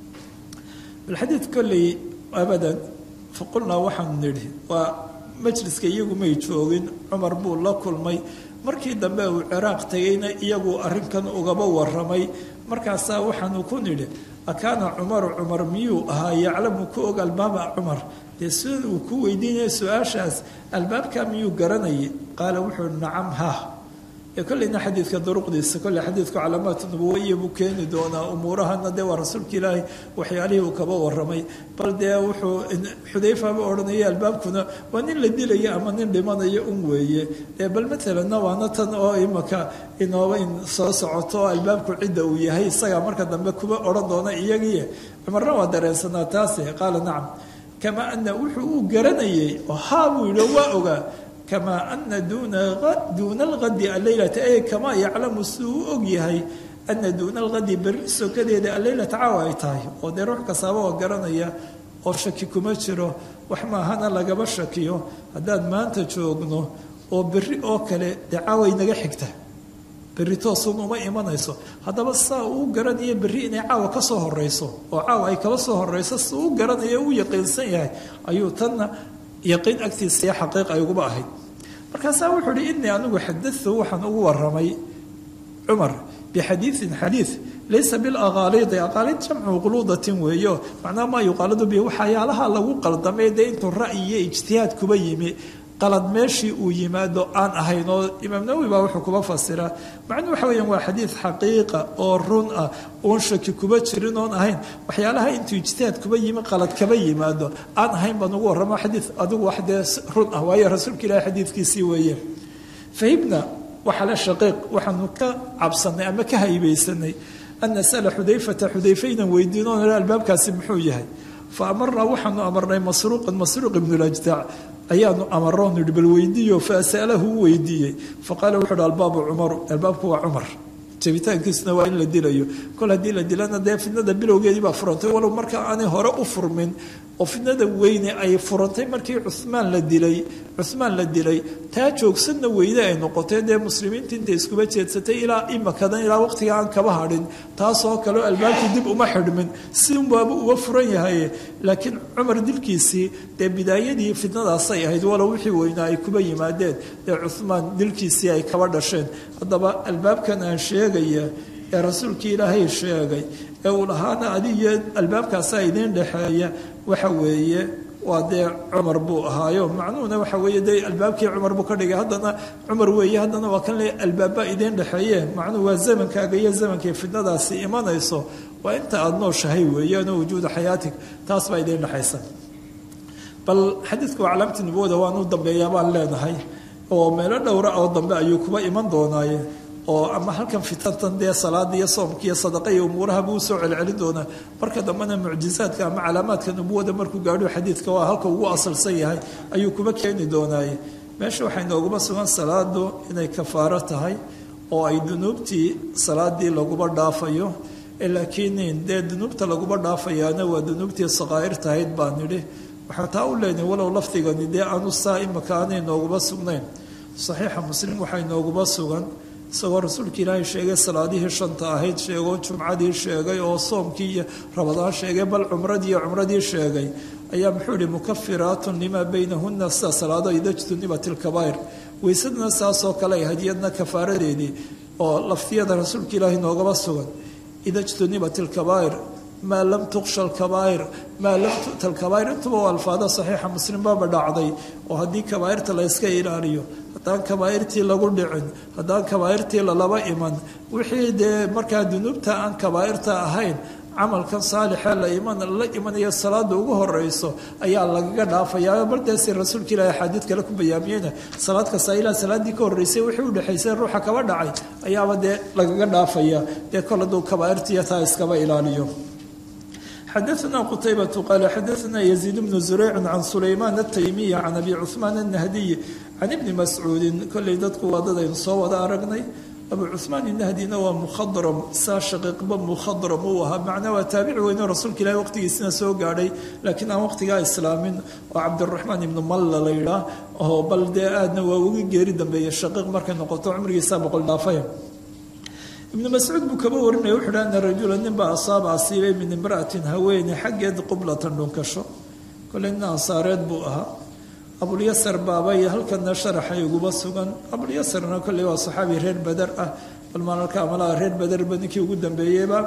balxadiid kolley abadan faqulnaa waxaanu nidhi waa majliska iyagu may joogin cumar buu la kulmay markii dambe uu ciraaq tegayna iyagu arrinkan ugaba waramay markaasaa waxaanu ku nidhi akaana cumaru cumar miyuu ahaa yaclamu ku og albaaba cumar dee sida uu ku weydiinaya su-aashaas albaabka miyuu garanayay qaala wuxuu nacam ha kolleyna xadiidka duruqdiisa kolley xadiidku calaamaat nubuwaiya buu keeni doonaa umuurahana dee waa rasuulka ilaahay waxyaalihii uu kaba waramay bal dee wuxuu xudayfaba odhanaya albaabkuna waa nin la dilaya ama nin dhimanayo un weeye dee bal matalanna waana tan oo imaka inooba in soo socoto oo albaabku cidda uu yahay isagaa marka dambe kuba odhan doona iyagii cumarna waa dareensanaa taase qaala nacam kamaa ana wuxuu uu garanayay oo haa buu yidhi waa ogaa kamaa ana duuna alqadi alleylata e kamaa yaclamu siduu u og yahay ana duuna alqadi berri sokadeeda alleylata caawa ay tahay oo dee ruux kastaaba oo garanaya oo shaki kuma jiro wax maahana lagaba shakiyo haddaan maanta joogno oo berri oo kale dee caaway naga xigta berri toosun uma imanayso haddaba saa uu garanayo berri inay caawa ka soo horeyso oo caawa ay kaba soo horeyso si uu garanayo u yaqiinsan yahay ayuu tanna yaqiin agtiisa iyo xaqiiq ay uguba ahayd markaasaa wuxuu uhi inii anigu xadatu waxaan ugu waramay cumar bixadiiin xadiid laysa bilaqaaliidi aqaalid jamcu quluudatin weeyo macnaha maa yuqaaladu bi waxyaalaha lagu qaldamay dee intuu ra'yi iyo ijtihaad kuba yimi qalad meeshii uu yimaado aan ahayn oo imaam nawowi baa wuxuu kuba fasiraa macnuu waxa weeyaan waa xadiid xaqiiqa oo run ah oon shaki kuba jirin oon ahayn waxyaalaha intuu ijtihaad kuba yimi qalad kaba yimaado aan ahayn baan ugu warramo xadiid adigu wax dee run ah waayo rasuulka ilahi xadiidkiisii weeye fahibna waxaa la shaqiiq waxaanu ka cabsanay ama ka haybaysanay an nasala xudayfata xudayfe inaan weydiino albaabkaasi muxuu yahay fa amarnaa waxaanu amarnay masruuqan masruuq ibnulajdaac ayaanu amaroon idhi bal weydiiyo fa sa'alahu u weydiiyey faqaala wuxu uhi albaabu cumaru albaabku waa cumar jabitaankiisuna waa in la dilayo kol haddii la dilana dee fidnada bilowgeedii baa furantay walow marka aanay hore u furmin oo fidnada weyne ay furantay markii cumaan la dilay cumaan la dilay taa joogsadna weyne ay noqotay dee muslimiinta intay iskuba jeedsatay ilaa imakadan ilaa waqtiga aan kaba hadhin taasoo kaleo albaabkii dib uma xidhmin si unbaaba uga furan yahay laakiin cumar dilkiisii dee bidaayadii fidnadaasay ahayd walow wixii weynaa ay kuba yimaadeen dee cumaan dilkiisii ay kaba dhasheen haddaba albaabkan aan sheegaya ee rasuulkii ilaahay sheegay ee uu lahaana adiyo albaabkaasaa idiin dhexeeya waxa weeye waa dee cumar buu ahaayo macnuhuna waxa weeye dee albaabkii cumar buu ka dhigay haddana cumar weeye haddana waa kan le albaaba idiin dhexeeye macnuhu waa zamankaaga iyo zamankii fidnadaasi imanayso waa inta aada nooshahay weeyaano wujuuda xayaatig taas baa idiin dhexaysa bal xadiidku waa calaamta nubowada waan u dambeeyaa baan leenahay oo meelo dhowra oo dambe ayuu kuba iman doonaaye oo ama halkan fitantan dee salaada iyo soomka iyo sadaqa iyo umuuraha buu usoo celcelin doonaa marka dambena mucjizaadka ama calaamaadka nubuwada markuu gaadho xadiidka waa halka ugu asalsan yahay ayuu kuba keeni doonaaye meesha waxay nooguma sugan salaadu inay kafaaro tahay oo ay dunuubtii salaadii laguba dhaafayo laakiin dee dunuubta laguba dhaafayaana waa dunuubtii saqaa'ir tahayd baa nidhi waxaa taa u leenahay walow lafdigani dee aanu saa imaka aanay nooguma sugnayn saxiixa muslim waxay nooguma sugan isagoo rasuulka ilaahay sheegay salaadihii shanta ahayd sheegoo jumcadii sheegay oo soomkii iyo rabadaan sheegay bal cumradii iyo cumradii sheegay ayaa muxuu ihi mukafiraatun limaa baynahuna sida salaado idajtunibat ilkabaa'ir weysadna saasoo kale ay hadiyadna kafaaradeedii oo laftiyada rasuulka ilaahay noogaba sugan idajtunibat ilkabaa'ir maa lam tuqsha alkabaa'ir maa lam tu'ta alkabaa'ir intuba waa alfaada saxiixa muslim baaba dhacday oo haddii kabaa'irta la yska ilaaliyo haddaan kabaa'irtii lagu dhicin haddaan kabaa'irtii lalaba iman wixii dee markaa dunuubta aan kabaa'irta ahayn camalkan saalixa la iman la imanaya salaada ugu horeyso ayaa lagaga dhaafayaa baldeesi rasuulka ilaahi axaadiid kale ku bayaamiyeyna salaad kasta ilaa salaaddii ka horreysay wixii u dhexaysay ruuxa kaba dhacay ayaaba dee lagaga dhaafaya dee kol hadduu kabaa'irtiiyo taa iskaba ilaaliyo xadaثna qtaybة qal xadaثna yزيid بن زurayc can sulayman الtaymiy can abi cثmaan الnahdiy can ibni mascuudi kolley dadku waa dad aynu soo wada aragnay abu cuثmaan الnahdina waa mukhadram saa shaqiiqba mukhadram uu ahaa macnaa waa taabici weyno rasuulka ilahi waqtigiisina soo gaadhay laakiin aan waqtigaa islaamin oo cabdiraxmaan ibnu malla la yidhaah oo bal dee aadna waa uga geeri dambeeyey shaqiiq markay noqoto cumrigiisa boqol dhaafaya ibnu mascuud buu kaba warinaya wuxuu dha ana rajula ninbaa asaaba asiibay min imra'atin haweene xaggeed qublatan dhunkasho kolley nin ansaareed buu ahaa abulyasar baabay halkana sharaxay uguba sugan abulyasarna kolley waa saxaabi reer beder ah bal maalalka amalaha reer bederba ninkii ugu dambeeyeyba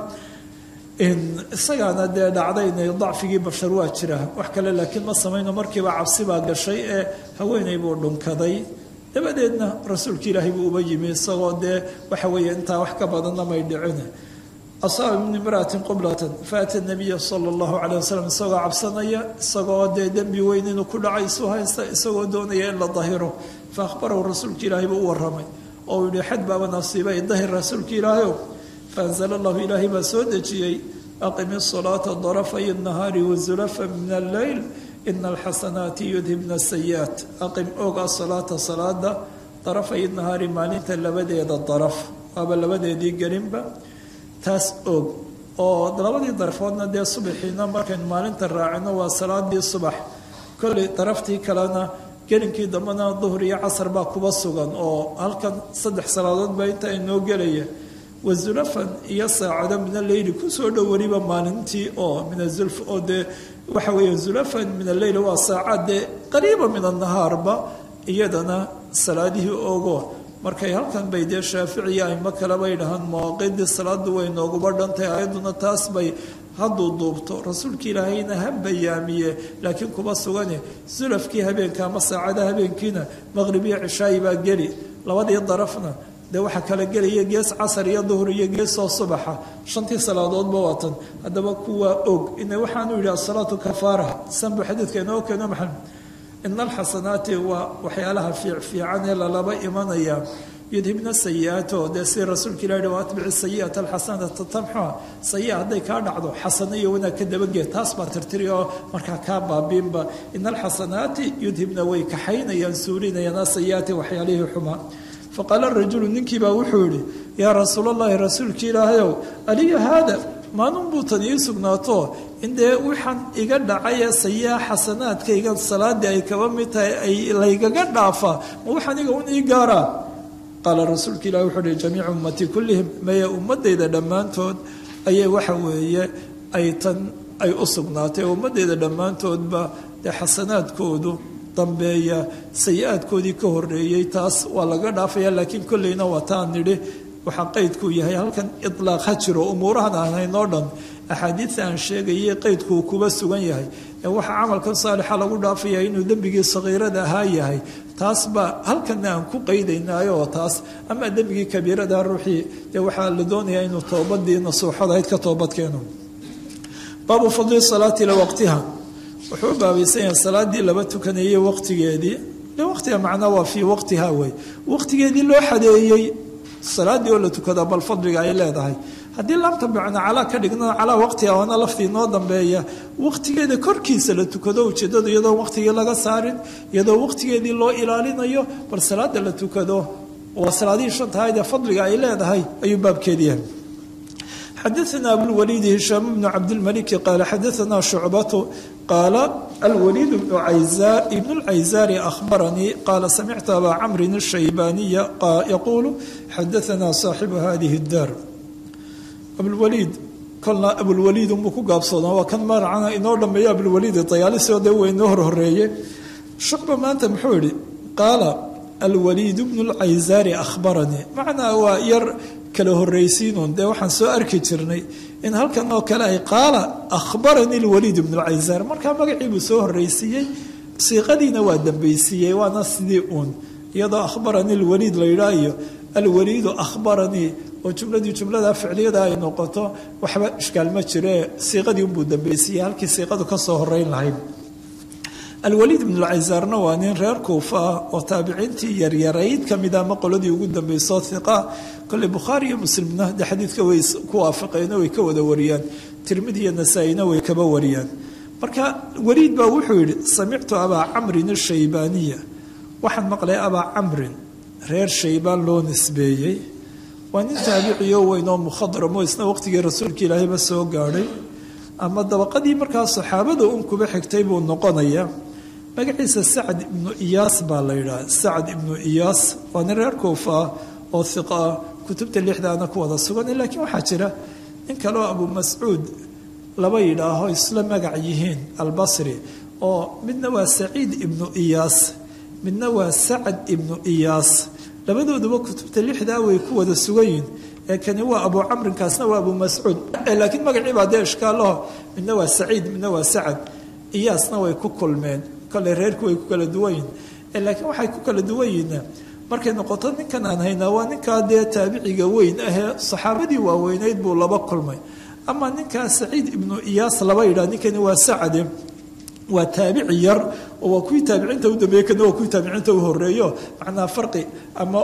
isagaana dee dhacdayna dacfigii bashar waa jira wax kale laakiin ma samayno markiiba cabsi baa gashay ee haweeney buu dhunkaday dabadeedna rasuulka ilaahay buu uba yimi isagoo dee waxa weeye intaa wax ka badanna may dhicin asaaba min imra'atin qublatan faata nabiya sala allahu calayh wasalam isagoo cabsanaya isagoo dee dembi weyn inuu ku dhacay isu haysta isagoo doonaya in la dahiro fa akhbarahu rasuulka ilaahay buu u warramay oo uu yihi xad baaba nasiibay dahir rasuulka ilaahayow faanzala allahu ilaahay baa soo dejiyey aqimi salaata darafay nahaari wazulafa min alleyl ina alxasanaati yudhibna sayi'aat aqim og asalaata salaada darafay nahaari maalinta labadeeda daraf waaba labadeedii gelinba taas og oo labadii darfoodna dee subaxiina markaynu maalinta raacino waa salaadii subax kolley daraftii kalena gelinkii dambena duhur iyo casar baa kuba sugan oo halkan saddex salaadood baa inta inoo gelaya wazulafan iyo saacado min alleyli kusoo dhow weliba maalintii oo min azulf oo dee waxa weeye zulafan min alleyl waa saacad dee qariiba min annahaarba iyadana salaadihii ogo markay halkan bay dee shaaficiya aimo kale bay dhahaan mawaaqiidii salaadu way nooguba dhantay ayadduna taas bay hadduu duubto rasuulka ilaahayna ha bayaamiye laakiin kuma sugane zulafkii habeenka ama saacada habeenkiina maqrib iyo cishaayi baa geli labadii darafna dee waxaa kala gelaya gees casar iyo duhur iyo geesoo subaxa shantii salaadoodba waatan haddaba kuwaa og ina waxaanu yidhi asalaatu kafaara sanbu xadiidka inoo keeno maxamed ina alxasanaati waa waxyaalaha fiicfiican ee lalaba imanaya yudhibna sayi-aat oo dee si rasuulka ilah wa atbici sayi'ata alxasanata tamxuha sayi hadday kaa dhacdo xasano iyo wanaag ka dabageed taas baa tirtiri oo markaa kaa baabiinba ina alxasanaati yudhibna way kaxaynayaan suurinayaan asayi'aati waxyaalihii xumaa faqaala rajulu ninkiibaa wuxuu yihi yaa rasuulallahi rasuulka ilaahayow aliya haada maalin tan ii sugnaato in dee waxaan iga dhacay ee sayaa xasanaadkayga salaadii ay kaba mid tahay ay laygaga dhaafaa ma waxaan iga un ii gaaraa qaala rasuulka ilahi wuxuu uhi jamiicu ummatii kullihim maya ummadayda dhammaantood ayay waxa weeye ay tan ay u sugnaatay ummadayda dhammaantoodba dee xasanaadkoodu dambeeya sayi-aadkoodii ka horeeyey taas waa laga dhaafaya laakiin kolleyna waa taan nidhi waxaa qaydkuu yahay halkan ilaaq ha jiro umuurahan aan haynoo dhan axaadiida aan sheegayay qaydkuu kuba sugan yahay ee waxaa camalkan saalixa lagu dhaafaya inuu dembigii sakiirada ahaa yahay taas baa halkanna aan ku qaydaynaayo oo taas ama dembigii kabiirada ruuxii dee waxaa la doonayaa inuu toobadii nasuuxadahayd ka toobadkeeno baabu fadli salaati ila waqtiha wuxuu u baabaysan yahay salaadii laba tukanayey waqtigeedii waqtiga macnaa waa fii waqtiha wey waqtigeedii loo xadeeyey salaadii oo la tukada bal fadliga ay leedahay haddii laamta macna calaa ka dhigna calaa waqtiha waana laftii noo dambeeya waqtigeeda korkiisa la tukado ujeedadu iyadoo waqtigii laga saarin iyadoo waqtigeedii loo ilaalinayo bal salaada la tukado waa salaadihii shantahayd ee fadliga ay leedahay ayuu baabkeed yahay xadaثna abulwaliid hishaam bnu cabdilmaliki qaala xadaثna shucbatu qaala alwaliid bnu ibn اlcayzaari ahbaranii qaala samictu abaa camrin الshaybaaniya yaquulu xadaثna saaxibu hadihi اdaar abulwaliid kolna abulwaliid unbuu ku gaabsoonaa waa kan maracana inoo dhameeyo abulwaliid dayaalisoo dee weynoo horhoreeye shucba maanta muxuu yihi qaala alwaliid bnu اlcayzaari ahbaranii macnaa waa yar kala horraysiinuun dee waxaan soo arki jirnay in halkan oo kale ay qaala akhbaranii lwaliid ibnu lcaysaar markaa magacii buu soo horraysiiyey siiqadiina waa dambaysiiyey waana sidii uun iyadoo akhbaranii lwaliid la yidhaa iyo alwaliidu akhbaranii oo jumladii jumlada ficliyada ay noqoto waxba ishkaal ma jiree siiqadii unbuu dambaysiiyey halkii siiqadu ka soo horeyn lahayd alwaliid ibnu lcaysaarna waa nin reer kuufa ah oo taabiciintii yaryarayd ka mid ama qoladii ugu dambeysoo hiqa kolley bukhaari iyo muslimna de xadiidka way ku waafaqeeno way ka wada wariyaan tirmidi iyo nasaa-ina way kaba wariyaan marka waliid baa wuxuu yidhi samictu abaa camrin ashaybaaniya waxaan maqlay abaa camrin reer shaybaan loo nisbeeyey waa nin taabiciyo weyn oo mukhadramo isna waqtigii rasuulka ilaahayba soo gaadhay ama dabaqadii markaa saxaabada un kuba xigtay buu noqonaya magaciisa sacd ibnu iyaas baa la yidhaha sacd ibnu iyaas waa nin reer kuufa ah oo hiqa ah kutubta lixdaana ku wada sugan laakiin waxaa jira nin kaleoo abu mascuud laba yidhaaho isla magac yihiin albasri oo midna waa saciid ibnu iyaas midna waa sacad ibnu iyaas labadooduba kutubta lixdaa way ku wada sugan yihin ee kani waa abu camrinkaasna waa abu mascuud laakiin magacii baa dee ishkaalaho midna waa saciid midna waa sacad iyaasna way ku kulmeen kole reerku way ku kala duwan yihin laakiin waxay ku kala duwan yihiin markay noqoto ninkan aan haynaa waa ninkaa dee taabiciga weyn ahee saxaabadii waaweyneyd buu laba kulmay ama ninkaa saciid ibnu iyaas laba yidhah ninkani waa sacade waa taabici yar oo waa kuwii taabiciinta u dambeeye kana waa kuwii taabiciinta u horeeyo macnaa farqi ama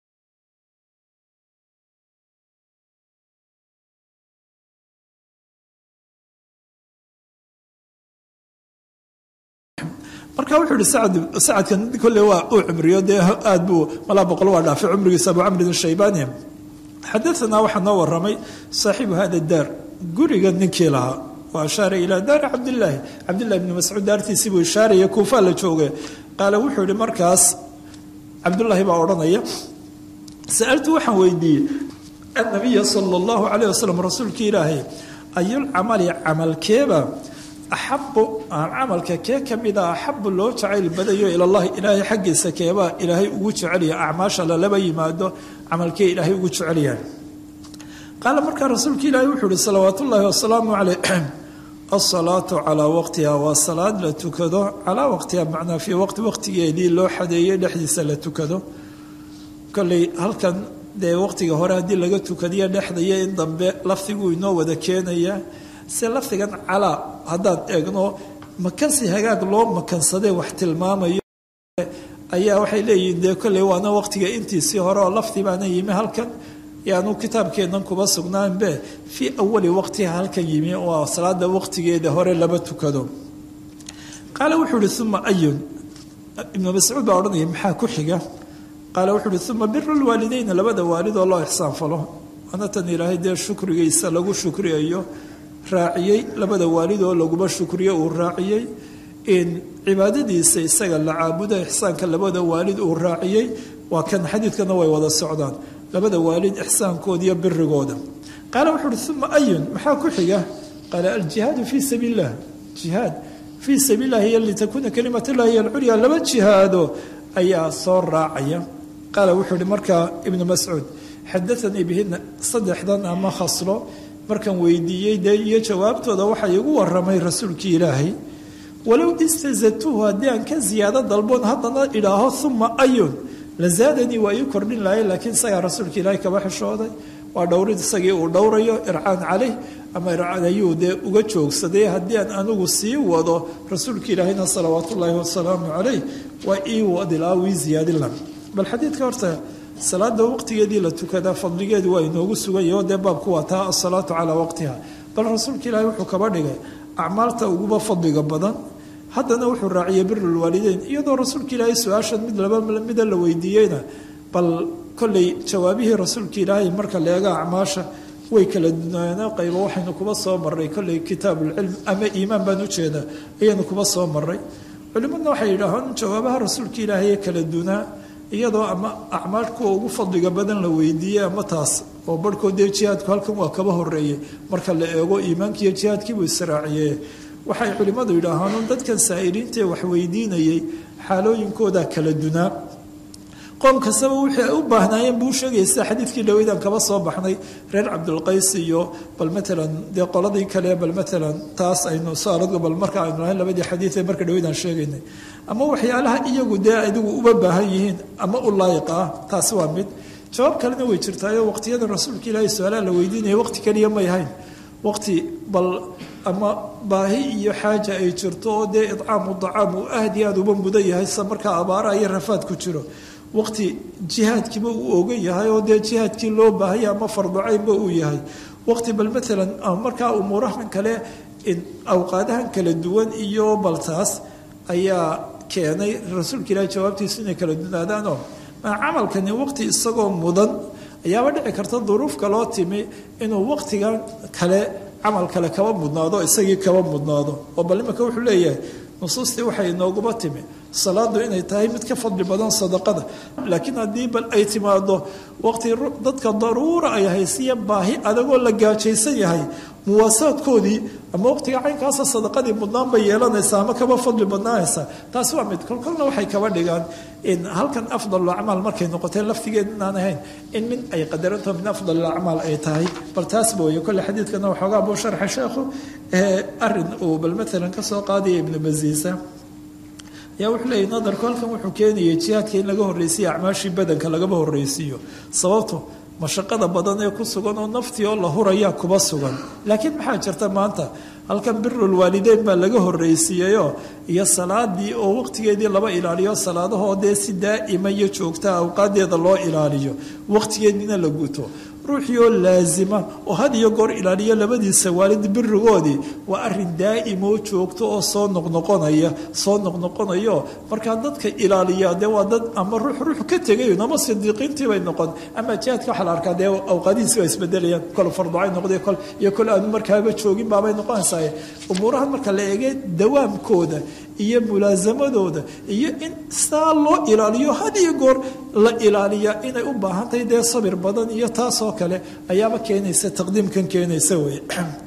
marka wuxuu yihi sacad sacadkan kolle waa uu cumriyo dee aad buu malaa boqol waa dhaafay cumrigiisa abu camrin shaybani xadaanaa waxaa noo waramay saaxiibu hada daar guriga ninkii lahaa wa ashaara ilaa daari cabdilaahi cabdillahi bni mascuud daartiisii buu ishaaraya kuufaa la jooge qaale wuxuu yihi markaas cabdullaahi baa odhanaya sa'altu waxaan weydiiyey annabiya sala allahu calayh wasalam rasuulkii ilaahay ayulcamali camalkeeba axabu camalka kee ka mida axabu loo jacayl badayo ilallahi ilaahay xaggiisa keebaa ilaahay ugu jecelya acmaasha lalaba yimaado camalkee ilaahay ugu jecelyahay qaala markaa rasuulka ilaahay wuxuu ihi salawaat ullaahi wasalaamu caleyh asalaatu calaa waqtiha waa salaad la tukado calaa waqtiha macnaa fii waqti waqtigeedii loo xadeeyey dhexdiisa la tukado kolley halkan dee waqtiga hore haddii laga tukadiyo dhexdaya in dambe lafdiguu inoo wada keenaya se lafdigan calaa haddaan eegno makansi hagaag loo makansadee wax tilmaamayo ayaa waxay leeyihiin dee kolley waana waqtiga intiisii hore oo laftii baana yimi halkan yaanu kitaabkeennan kuba sugnaanbe fii awali waqtiha halkan yimi oo salaada waqtigeeda hore laba tukado qaale wuxuu ihi uma ayun ibnu mascuud baa odhanaya maxaa ku xiga qaale wuxuu uhi uma biru lwaalideyna labada waalid oo loo ixsaan falo waana tan ilaahay dee shukrigiisa lagu shukriyayo raaciyey labada waalid oo laguba shukriyo uu raaciyey in cibaadadiisa isaga la caabuda ixsaanka labada waalid uu raaciyey waa kan xadiidkana way wada socdaan labada waalid ixsaankooda iyo birigooda qaale wuxuu uhi uma ayun maxaa ku xiga qaale aljihaadu fii sabiil illah jihaad fii sabiil illahi iyo litakuuna kalimat llahi hiy alculya laba jihaado ayaa soo raacaya qaala wuxuu ihi markaa ibnu mascuud xadaanii bihina saddexdan ama khaslo markaan weydiiyey dee iyo jawaabtooda waxaa igu waramay rasuulkii ilaahay walow istazadtuhu haddii aan ka ziyaado dalboon haddana idhaaho uma ayun la zaadanii waa ii kordhin lahay laakiin isagaa rasuulka ilaahay kaba xishooday waa dhowrid isagii uu dhowrayo ircaan caleyh ama ircaan ayuu dee uga joogsaday haddii aan anigu sii wado rasuulka ilaahayna salawaat ullaahi wasalaamu caleyh waa ii wadilaa wii ziyaadin la bal xadiidka horta salaada waqtigeedii la tukadaa fadligeedu waa inoogu suganyao dee baabku waa taa asalaatu calaa waqtiha bal rasuulka ilaahay wuxuu kaba dhigay acmaalta uguba fadliga badan haddana wuxuu raaciyey birulwaalideyn iyadoo rasuulka ilaahay su-aashan mid laba mida la weydiiyeyna bal kolley jawaabihii rasuulka ilaahay marka leega acmaasha way kala dunaana qaybo waxaynu kuba soo maray kolley kitaabuulcilm ama iimaan baan ujeedaa ayaynu kuba soo maray culimadna waxay yidhaahaan jawaabaha rasuulka ilaahay ee kala dunaa iyadoo ama acmaal kuwa ugu fadliga badan la weydiiyey ama taas oo barhkood dee jihaadku halkan waa kaba horeeyey marka la eego iimaankiiyo jihaadkiibuu israaciye waxay culimmadu yidhaahaan dadkan saa'iliintaee wax weydiinayay xaalooyinkooda kala dunaa qoom kastaba wixii ay u baahnaayeen buu sheegaya sida xadiidkii dhaweydaan kaba soo baxnay reer cabdulqays iyo bal matalan dee qoladii kale bal matalan taas aynu saaradga bal marka aynu lahayn labadii xadiid ee marka dhaweydaan sheegaynay ama waxyaalaha iyagu dee adigu uba baahan yihiin ama u laayiq ah taasi waa mid jawaab kalena way jirtaayo waqtiyada rasuulka ilaahay su-aalaha la weydiinaya waqti keliya may ahayn waqti bal ama baahi iyo xaaja ay jirto oo dee idcaamu dacaam uu aad iyo aad uba mudan yahay sida markaa abaaraha iyo rafaad ku jiro waqti jihaadkiiba uu ogan yahay oo dee jihaadkii loo baahaya ama farducaynba uu yahay waqti bal maalan markaa umuurahan kale awqaadahan kala duwan iyo baltaas ayaa keenay rasuulka ilaahi jawaabtiisu inay kala dunaadaanoo camalkani waqti isagoo mudan ayaaba dhici karta duruuf kaloo timi inuu waqtigan kale camal kale kaba mudnaado isagii kaba mudnaado oo bal imanka wuxuu leeyahay nusuustii waxay inooguba timi salaadu inay tahay mid ka fadli badan sadaqada laakiin haddii bal ay timaado waqti dadka daruura ay haysiya baahi adagoo la gaajaysan yahay muwaasaadkoodii ama waqtiga caynkaasa sadaqadii mudnaan bay yeelanaysaa ama kaba fadli badnaanaysaa taasi waa mid kolkolna waxay kaba dhigaan in halkan afdal acmaal markay noqotee laftigeed inaan ahayn in mid ay qadarantaho min afdal acmaal ay tahay bal taasba wey kolle xadiidkana waxoogaa buu sharxa sheekhu arin uu bal maalan kasoo qaadaya ibnu masiisa ayaa wuxuu leeyay nadarku halkan wuxuu keenayay jihaadka in laga horreysiiyo acmaashii badanka lagaba horreysiiyo sababto mashaqada badan ee ku sugan oo naftii oo la hurayaa kuba sugan laakiin maxaa jirta maanta halkan birulwaalideyn baa laga horreysiiyeyoo iyo salaadii oo waqtigeedii laba ilaaliyo salaadahoo dee si daa'ima iyo joogta awqaadeeda loo ilaaliyo waqtigeediina la guto ruuxii oo laasima oo had iyo goor ilaaliyo labadiisa waalid birigoodii waa arin daa'imo joogto oo soo noqnoqonaya soo noqnoqonayo markaa dadka ilaaliya dee waa dad ama ruux ruux ka tegayn ama sidiiqiintii bay noqon ama jihaadka waxaa la arkaa dee awqaadihiisi waa isbedelayaan kol farducay noqday kol iyo kol aanu markaaba joogin baabay noqonaysaa umuurahan marka la eegay dawaamkooda iyo mulaasamadooda iyo in saa loo ilaaliyo had iyo goor la ilaaliya inay u baahan tahay dee sabir badan iyo taasoo kale ayaaba keenaysa taqdiimkan keenaysa wey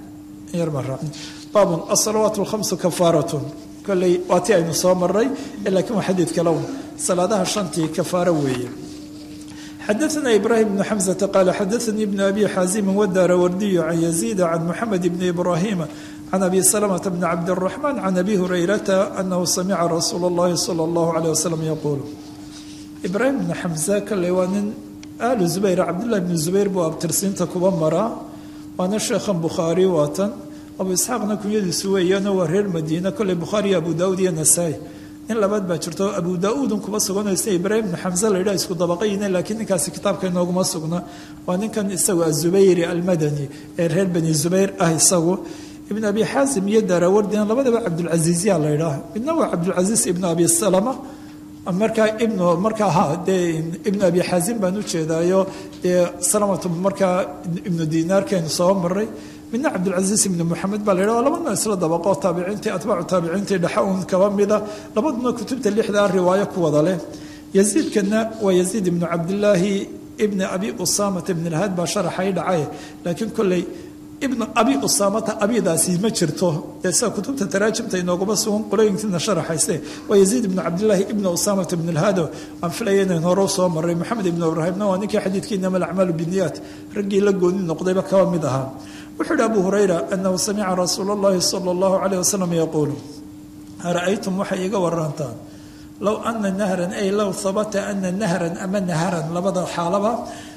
baabun asalawaat lkhamsu kafaaratun kolley waa ti aynu soo maray laakiin waa xadiid kalown salaadaha shantii kafaaro weeye xadaثna ibrahim bn xamزة qaala xadaثanii bn abi xaazimi wadaara wardiyu can yaziida can muxamed bn ibrahima can abi slmة bn cabdالرaحman can abi hurayrata anahu samica rasuul اllahi salى اllahu عalيه waslm yaquul ibraahim bn xamza kale waa nin alu zubayr cabdullahi bn zubayr buu abtirsiinta kuba maraa waana sheekhan bukhaari waatan abu isxaaqna kunyadiisu weeyaano waa reer madiina koley bukhaariyo abu daawud iyo nasaa-i nin labaad baa jirto abu daa-uudun kuma suganaysa ibraahim ibnu xamse la yidhaha isku dabaqayine laakiin ninkaasi kitaabka inooguma sugna waa ninkan isagu azubayri almadani ee reer bani zubayr ah isagu ibn abi xaasim iyo daarawardina labadaba cabdulcasiizya la yidhaah midna waa cabdulcasiis ibnu abi salama markaa ibnu markaa ha dee ibnu abi xaasim baan ujeedaayo dee salamatu markaa ibnu dinaarkeenu soo maray midna cabdulcasiis ibnu moxamed baa la yidhah labadna isla dabaqo taabiciintii atbaacu taabiciintii dhexe un kaba mida labaduna kutubta lixdaa riwaayo ku wada leh yaziidkana waa yaziid ibnu cabdilaahi ibni abi usaamata ibn lhaad baa sharaxay dhacay laakiin kolley ibnu abi usaamata abidaasi ma jirto dee sida kutubta taraajimta inooguma sugan qolooyinkiina sharaxayse waa yaziid ibnu cabdilaahi ibnu usaamata ibn lhaado aan filaya inayn hore soo maray maxamed ibnu ibraahimna waa ninkii xadiidkii inama alacmaalu binniyaat raggii la gooni noqdayba kaba mid ahaa wuxuu yihi abu hurayra anahu samica rasuula اllahi sala اllahu calayh wasalam yaquulu ara-aytum waxay iga warantaan low ana nahran ay low habata ana nahran ama naharan labada xaalaba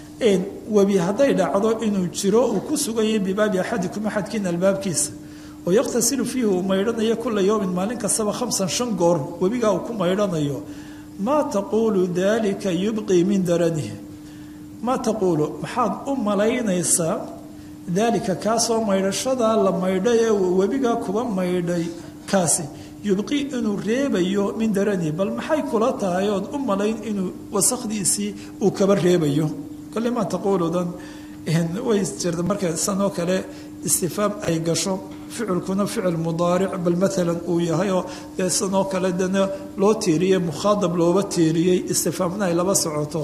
webi hadday dhacdo inuu jiro uu ku sugan yahay bibaabi axadikum axadkiina albaabkiisa oo yakhtasilu fiihi uu maydhanayo kula yowmin maalin kastaba khamsan shan goor webigaa uu ku maydhanayo maa taquulu dalika yubqii min daranihi maa taquulu maxaad u malaynaysaa daalika kaasoo maydhashadaa la maydhay ee webigaa kuba maydhay kaasi yubqi inuu reebayo min daranihi bal maxay kula tahay ood u malayn inuu wasakdiisii uu kaba reebayo kole maa taquuludan way jirta marka sanoo kale istifaam ay gasho ficilkuna ficil mudaaric bal maalan uu yahay oo dee sanoo kale dana loo tiiriyey mukhaadab looba tiiriyey istifaamna ay laba socoto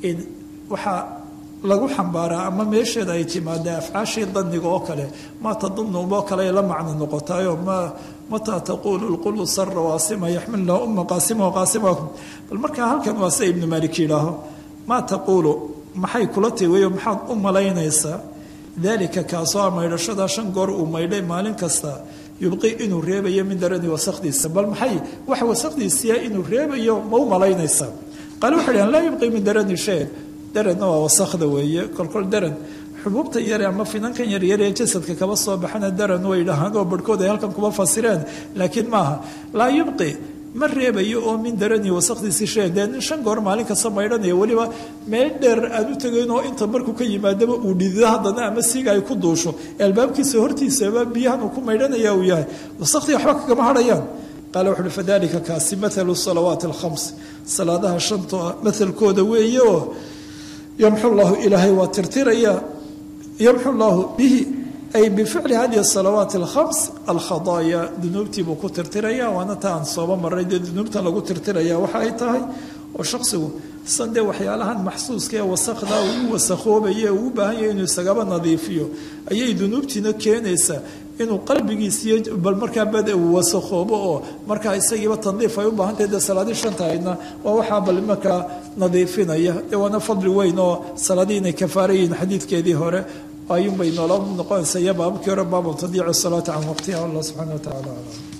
waxaa lagu xambaaraa ama meesheeda ay timaadee afcaashii daniga oo kale maa tadunuboo kale ay la macno noqotayo ma mataa taquulu lqulu sara waasima yaxmilna uma qaasima qaasimakum bal markaa halkan waa sida ibnu maalik yidhaaho maa taquulu maxay kula tiwayo maxaad u malaynaysaa daalika kaasoo a maydhashadaa shan goor uu maydhay maalin kasta yubqi inuu reebayo min darani wasakdiisa bal maxay wax wasakdiisiya inuu reebayo ma u malaynaysaa qaale waxay dhahan laa yubqi min darani shay daranna waa wasakda weeye kolkol daran xubuubta yare ama finankan yaryar ee jasadka kaba soo baxana daran way dhahaan oo barhkood ay halkan kuba fasireen laakiin maaha laa yubqi ma reebayo oo min darani wasakdiisii shee dee nin shan goor maalin kasta maydhanaya weliba meel dheer aan u tegayn oo inta markuu ka yimaadaba uu dhidido haddana ama siiga ay ku duusho ee albaabkiisa hortiisaba biyahan uu ku maydhanaya uu yahay wasakdii waxba kagama hadhayaan qaale wuxuuhi fadalika kaasi mathalu salawaati alkhams salaadaha shanta mathalkooda weeye oo yamxu llahu ilaahay waa tirtiraya yamxu llahu bihi ay bificli hadihi salawaati alkhams alkhadaaya dunuubtii buu ku tirtiraya waana ta aan sooba maray dee dunuubtan lagu tirtiraya waxa ay tahay oo shaksigu san dee waxyaalahan maxsuuska ee wasakda uu wasakoobaye uu u baahan yahay inuu isagaba nadiifiyo ayay dunuubtiina keenaysaa inuu qalbigiisiiyo bal markaa bad uu wasakoobo oo markaa isagiiba tandiif ay u baahantahay dee salaadii shantahayna waa waxaa bal markaa nadiifinaya dee waana fadli weyn oo salaadii inay kafaarayihiin xadiidkeedii hore ayuunbay noola noqonaysa iyo baababkii hore baabu tadiicu salaati can waqtiha allah subxana wa tacala aclam